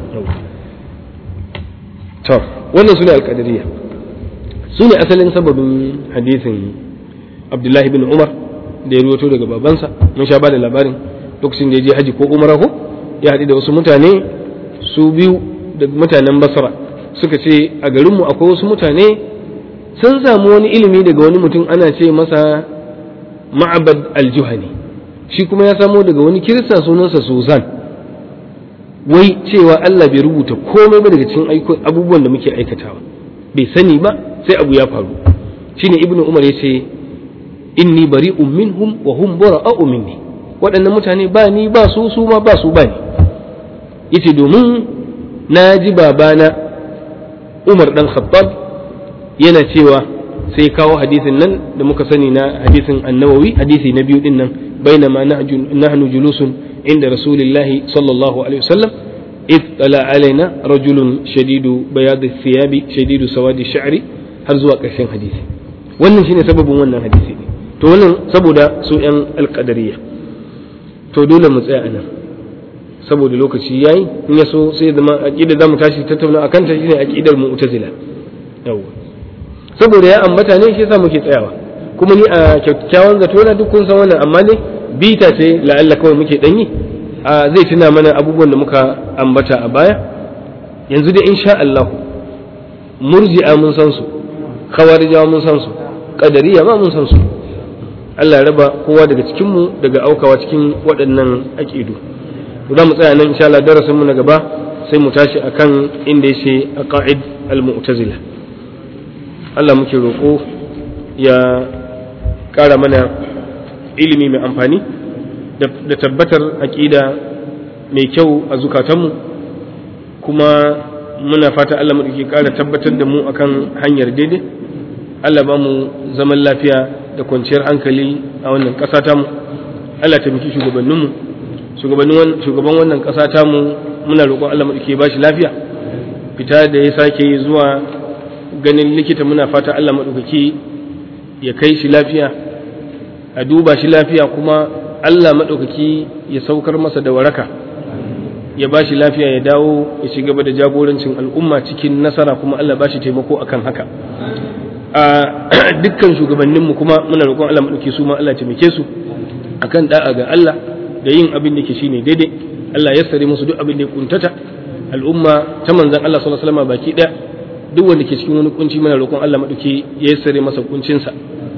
to wannan sune alqadariyya su ne asalin sababin hadisin abdullahi bin umar da ya ruwato daga babansa mun sha ba da labarin lokacin da ya je haji ko umara ko ya haɗu da wasu mutane su biyu da mutanen basra suka ce a garinmu akwai wasu mutane sun samu wani ilimi daga wani mutum ana ce masa ma'abad aljuhani shi kuma ya samo daga wani kirista sunansa suzan wai cewa Allah bai rubuta komai ba daga cikin abubuwan da muke aikatawa bai sani ba sai abu ya faru shine ibnu umar ya ce inni bari'un minhum wa hum bara'u minni waɗannan mutane ba ni ba su su ma ba su ba ni yace domin na ji babana Umar dan Khattab yana cewa sai kawo hadisin nan da muka sani na hadisin annawawi hadisi na biyu din nan bainama nahnu julusun inda rasulillahi sallallahu alaihi wasallam إذ طلع علينا رجل شديد بياض الثياب شديد سواد الشعر har zuwa ƙarshen hadisi wannan shine sababin wannan hadisi ne to wannan saboda su yan alƙadariya to dole mu tsaya anan saboda lokaci yayi in ya so sai zama aqida zamu tashi tattauna akan ta shine aqidar mu'tazila yawa saboda ya ambata ne shi yasa muke tsayawa kuma ni a kyakkyawan zato na duk kun san wannan amma ne bita ce la'alla kawai muke danyi zai tuna mana abubuwan da muka ambata a baya yanzu da insha Allah murji'a mun san su khawarijawa mun san su qadariya ma mun san su Allah ya raba kowa daga cikin mu daga aukawa cikin waɗannan aqidu za mu tsaya nan insha Allah darasin mu na gaba sai mu tashi akan inda yace aqaid al-mu'tazila Allah muke roƙo ya ƙara mana ilimi mai amfani da tabbatar aƙida mai kyau a zukatanmu kuma muna fata Allah mu ƙara tabbatar da mu akan hanyar daidai Allah ba mu zaman lafiya da kwanciyar hankali a wannan ƙasa tamu Allah taimaki shugabanninmu shugaban wannan ƙasa tamu muna roƙon Allah mu ba shi lafiya fita da ya sake zuwa ganin likita muna fata Allah maɗaukaki ya kai shi lafiya a duba shi lafiya kuma Allah maɗaukaki ya saukar masa da waraka ya ba shi lafiya ya dawo ya ci gaba da jagorancin al'umma cikin nasara kuma Allah ba shi taimako akan haka a dukkan shugabanninmu kuma muna roƙon Allah maɗauki su ma Allah taimake su akan da'a ga Allah da yin abin da ke shine daidai Allah ya sare musu duk abin da ya kuntata al'umma ta manzon Allah sallallahu alaihi wasallam baki ɗaya duk wanda ke cikin wani kunci muna roƙon Allah maɗauki ya sare masa kuncinsa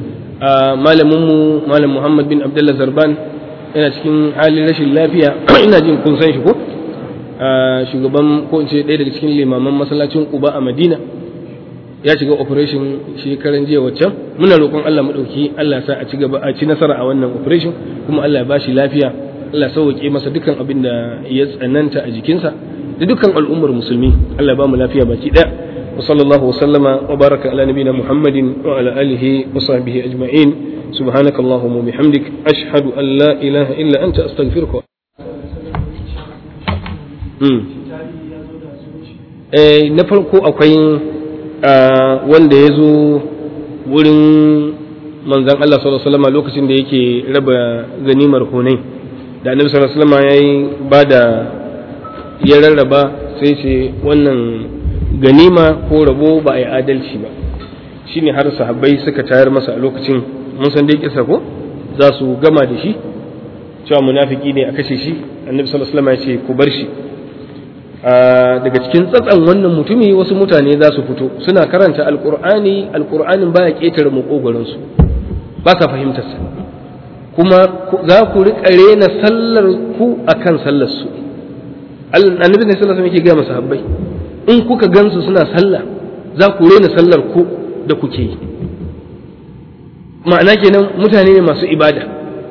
malaminmu malam Muhammad bin Abdullah Zarban yana cikin halin rashin lafiya ina jin kun san shi ko shugaban ko in ce ɗaya daga cikin limaman masallacin Quba a Madina ya shiga operation shekaran jiya waccan muna roƙon Allah maɗauki Allah sa a ci gaba a ci nasara a wannan operation kuma Allah ya ba shi lafiya Allah sauke masa dukkan abin da ya tsananta a jikinsa da dukkan al'ummar musulmi Allah ya ba mu lafiya baki ɗaya وصلى الله وسلم وبارك على نبينا محمد وعلى آله وصحبه أجمعين سبحانك اللهم وبحمدك أشهد أن لا إله إلا أنت أستغفرك eh na farko akwai wanda ya zo wurin manzan Allah sallallahu alaihi wasallam lokacin da yake raba ganimar hunai da annabi sallallahu alaihi wasallam yayi bada ya rarraba sai ce wannan ganima ko rabo ba a yi adalci ba shine har sahabbai suka tayar masa a lokacin mun san dai kisa ko za su gama da shi cewa munafiki ne a kashe shi annabi sallallahu alaihi wasallam ya ce ku bar shi daga cikin tsatsan wannan mutumi wasu mutane za su fito suna karanta alkur'ani alkur'anin baya ketare makogoron su ba sa fahimtar sa kuma za ku riƙa rena sallar ku akan sallar su annabi ne sallallahu alaihi wasallam yake ga masahabbai in kuka gansu suna sallah za ku rena sallar ku da kuke yi ma'ana kenan mutane ne masu ibada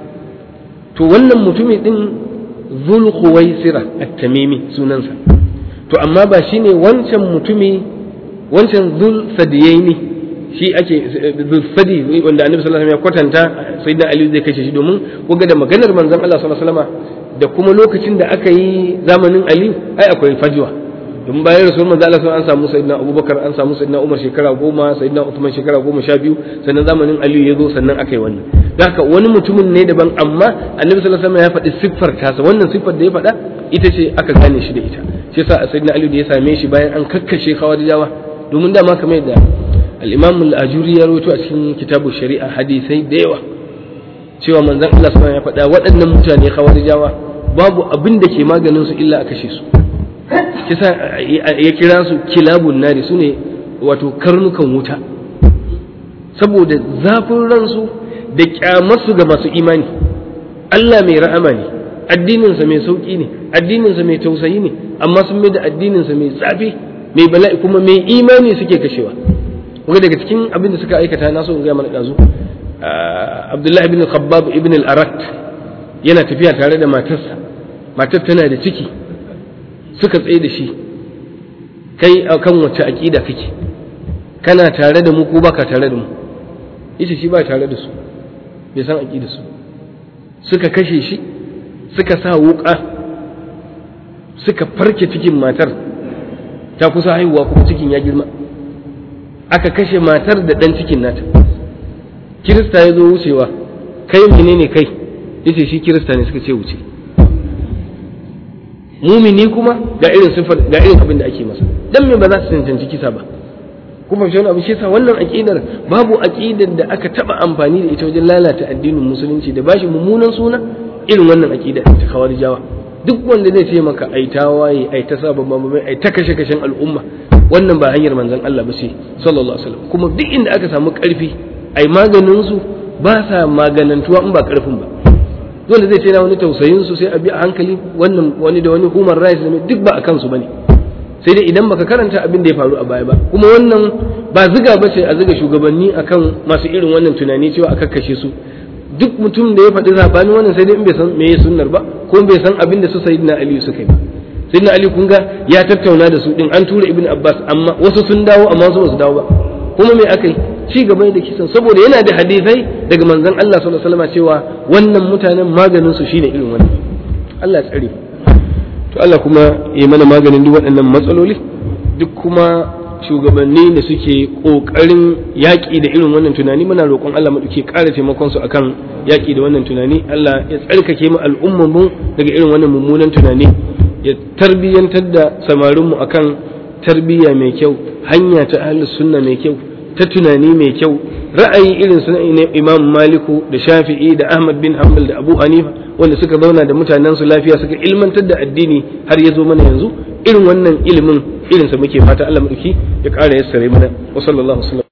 to wannan mutumi din zul khuwaisira at-tamimi sunansa to amma ba shine wancan mutumi wancan zul sadiyaini shi ake zul sadi wanda annabi sallallahu alaihi wasallam ya kwatanta sayyidina ali zai kashe shi domin kuga da maganar manzon Allah sallallahu alaihi wasallam da kuma lokacin da aka yi zamanin ali ai akwai fajwa domin bayan rasul manzo Allah an samu sayyidina Abubakar an samu sayyidina Umar shekara goma sayyidina Uthman shekara goma sha biyu sannan zamanin Ali ya zo sannan aka yi wannan haka wani mutumin ne daban amma Annabi sallallahu alaihi wasallam ya faɗi siffar tasa wannan siffar da ya faɗa ita ce aka gane shi da ita shi yasa sayyidina Ali da ya same shi bayan an kakkashe Khawarijawa domin dama kamar da al-Imam al-Ajuri ya rawaito a cikin kitabu shari'a hadisai da yawa cewa manzon Allah sallallahu alaihi wasallam ya faɗa waɗannan mutane Khawarijawa babu abin da ke maganin su illa a kashe su kisa ya kira su kilabun nari su ne wato karnukan wuta saboda zafin ransu da kyamarsu ga masu imani Allah mai ra'ama ne addininsa mai sauƙi ne addininsa mai tausayi ne amma sun mai da addininsa mai tsafi mai bala'i kuma mai imani suke kashewa kuma daga cikin abin da suka aikata na so in gaya mana ɗazu Abdullahi ibn Khabbab ibn al-Arat yana tafiya tare da matarsa matar tana da ciki suka tsaye da shi kai a kan wace aƙida kake kana tare da mu ko baka tare da mu yace shi ba tare da su bai san aƙida su suka kashe shi suka sa wuƙa suka farke cikin matar ta kusa haihuwa kuma cikin ya girma aka kashe matar da ɗan cikin nata kirista ya zo wucewa kai menene kai yace shi kirista ne suka ce wuce mumini kuma ga irin sifar ga irin abin da ake masa dan me ba za su cancanci kisa ba kuma shi wani abu shi yasa wannan aqidar babu aqidar da aka taba amfani da ita wajen lalata addinin musulunci da bashi mummunan suna irin wannan aqida ta khawarijawa duk wanda zai ce maka ai tawaye ai ta saba mamamai ai ta kashe kashen al'umma wannan ba hanyar manzon Allah ba ce sallallahu alaihi wasallam kuma duk inda aka samu karfi ai maganin su ba sa maganantuwa in ba karfin ba dole zai ce na wani tausayin su sai a bi a hankali wannan wani da wani human rights ne duk ba a kansu bane sai dai idan baka karanta abin da ya faru a baya ba kuma wannan ba ziga ba ce a ziga shugabanni akan masu irin wannan tunani cewa aka kashe su duk mutum da ya faɗi zabanin wannan sai dai in bai san me ya sunnar ba ko bai san abin da su sayyidina ali suka yi ba sayyidina ali kun ga ya tattauna da su din an tura ibn abbas amma wasu sun dawo amma wasu ba su dawo ba kuma me aka yi ci gaba da kisan saboda yana da hadisai daga manzon Allah sallallahu alaihi wasallam cewa wannan mutanen maganin su shine irin wannan Allah ya tsare to Allah kuma ya mana maganin duk waɗannan matsaloli duk kuma shugabanni da suke ƙoƙarin yaƙi da irin wannan tunani muna roƙon Allah mu duke ƙara taimakon su akan yaƙi da wannan tunani Allah ya tsarkake mu al'ummar mu daga irin wannan mummunan tunani ya tarbiyyantar da samarin mu akan tarbiyya mai kyau hanya ta ahlus sunna mai kyau ta tunani mai kyau ra'ayi irin su Imam Maliku da Shafi'i da Ahmad bin Hanbal da Abu Hanifa wanda suka zauna da mutanen su lafiya suka ilmantar da addini har ya zo mana yanzu irin wannan ilimin irinsa muke fata Allah mu ya ƙara yassare mana wa sallallahu alaihi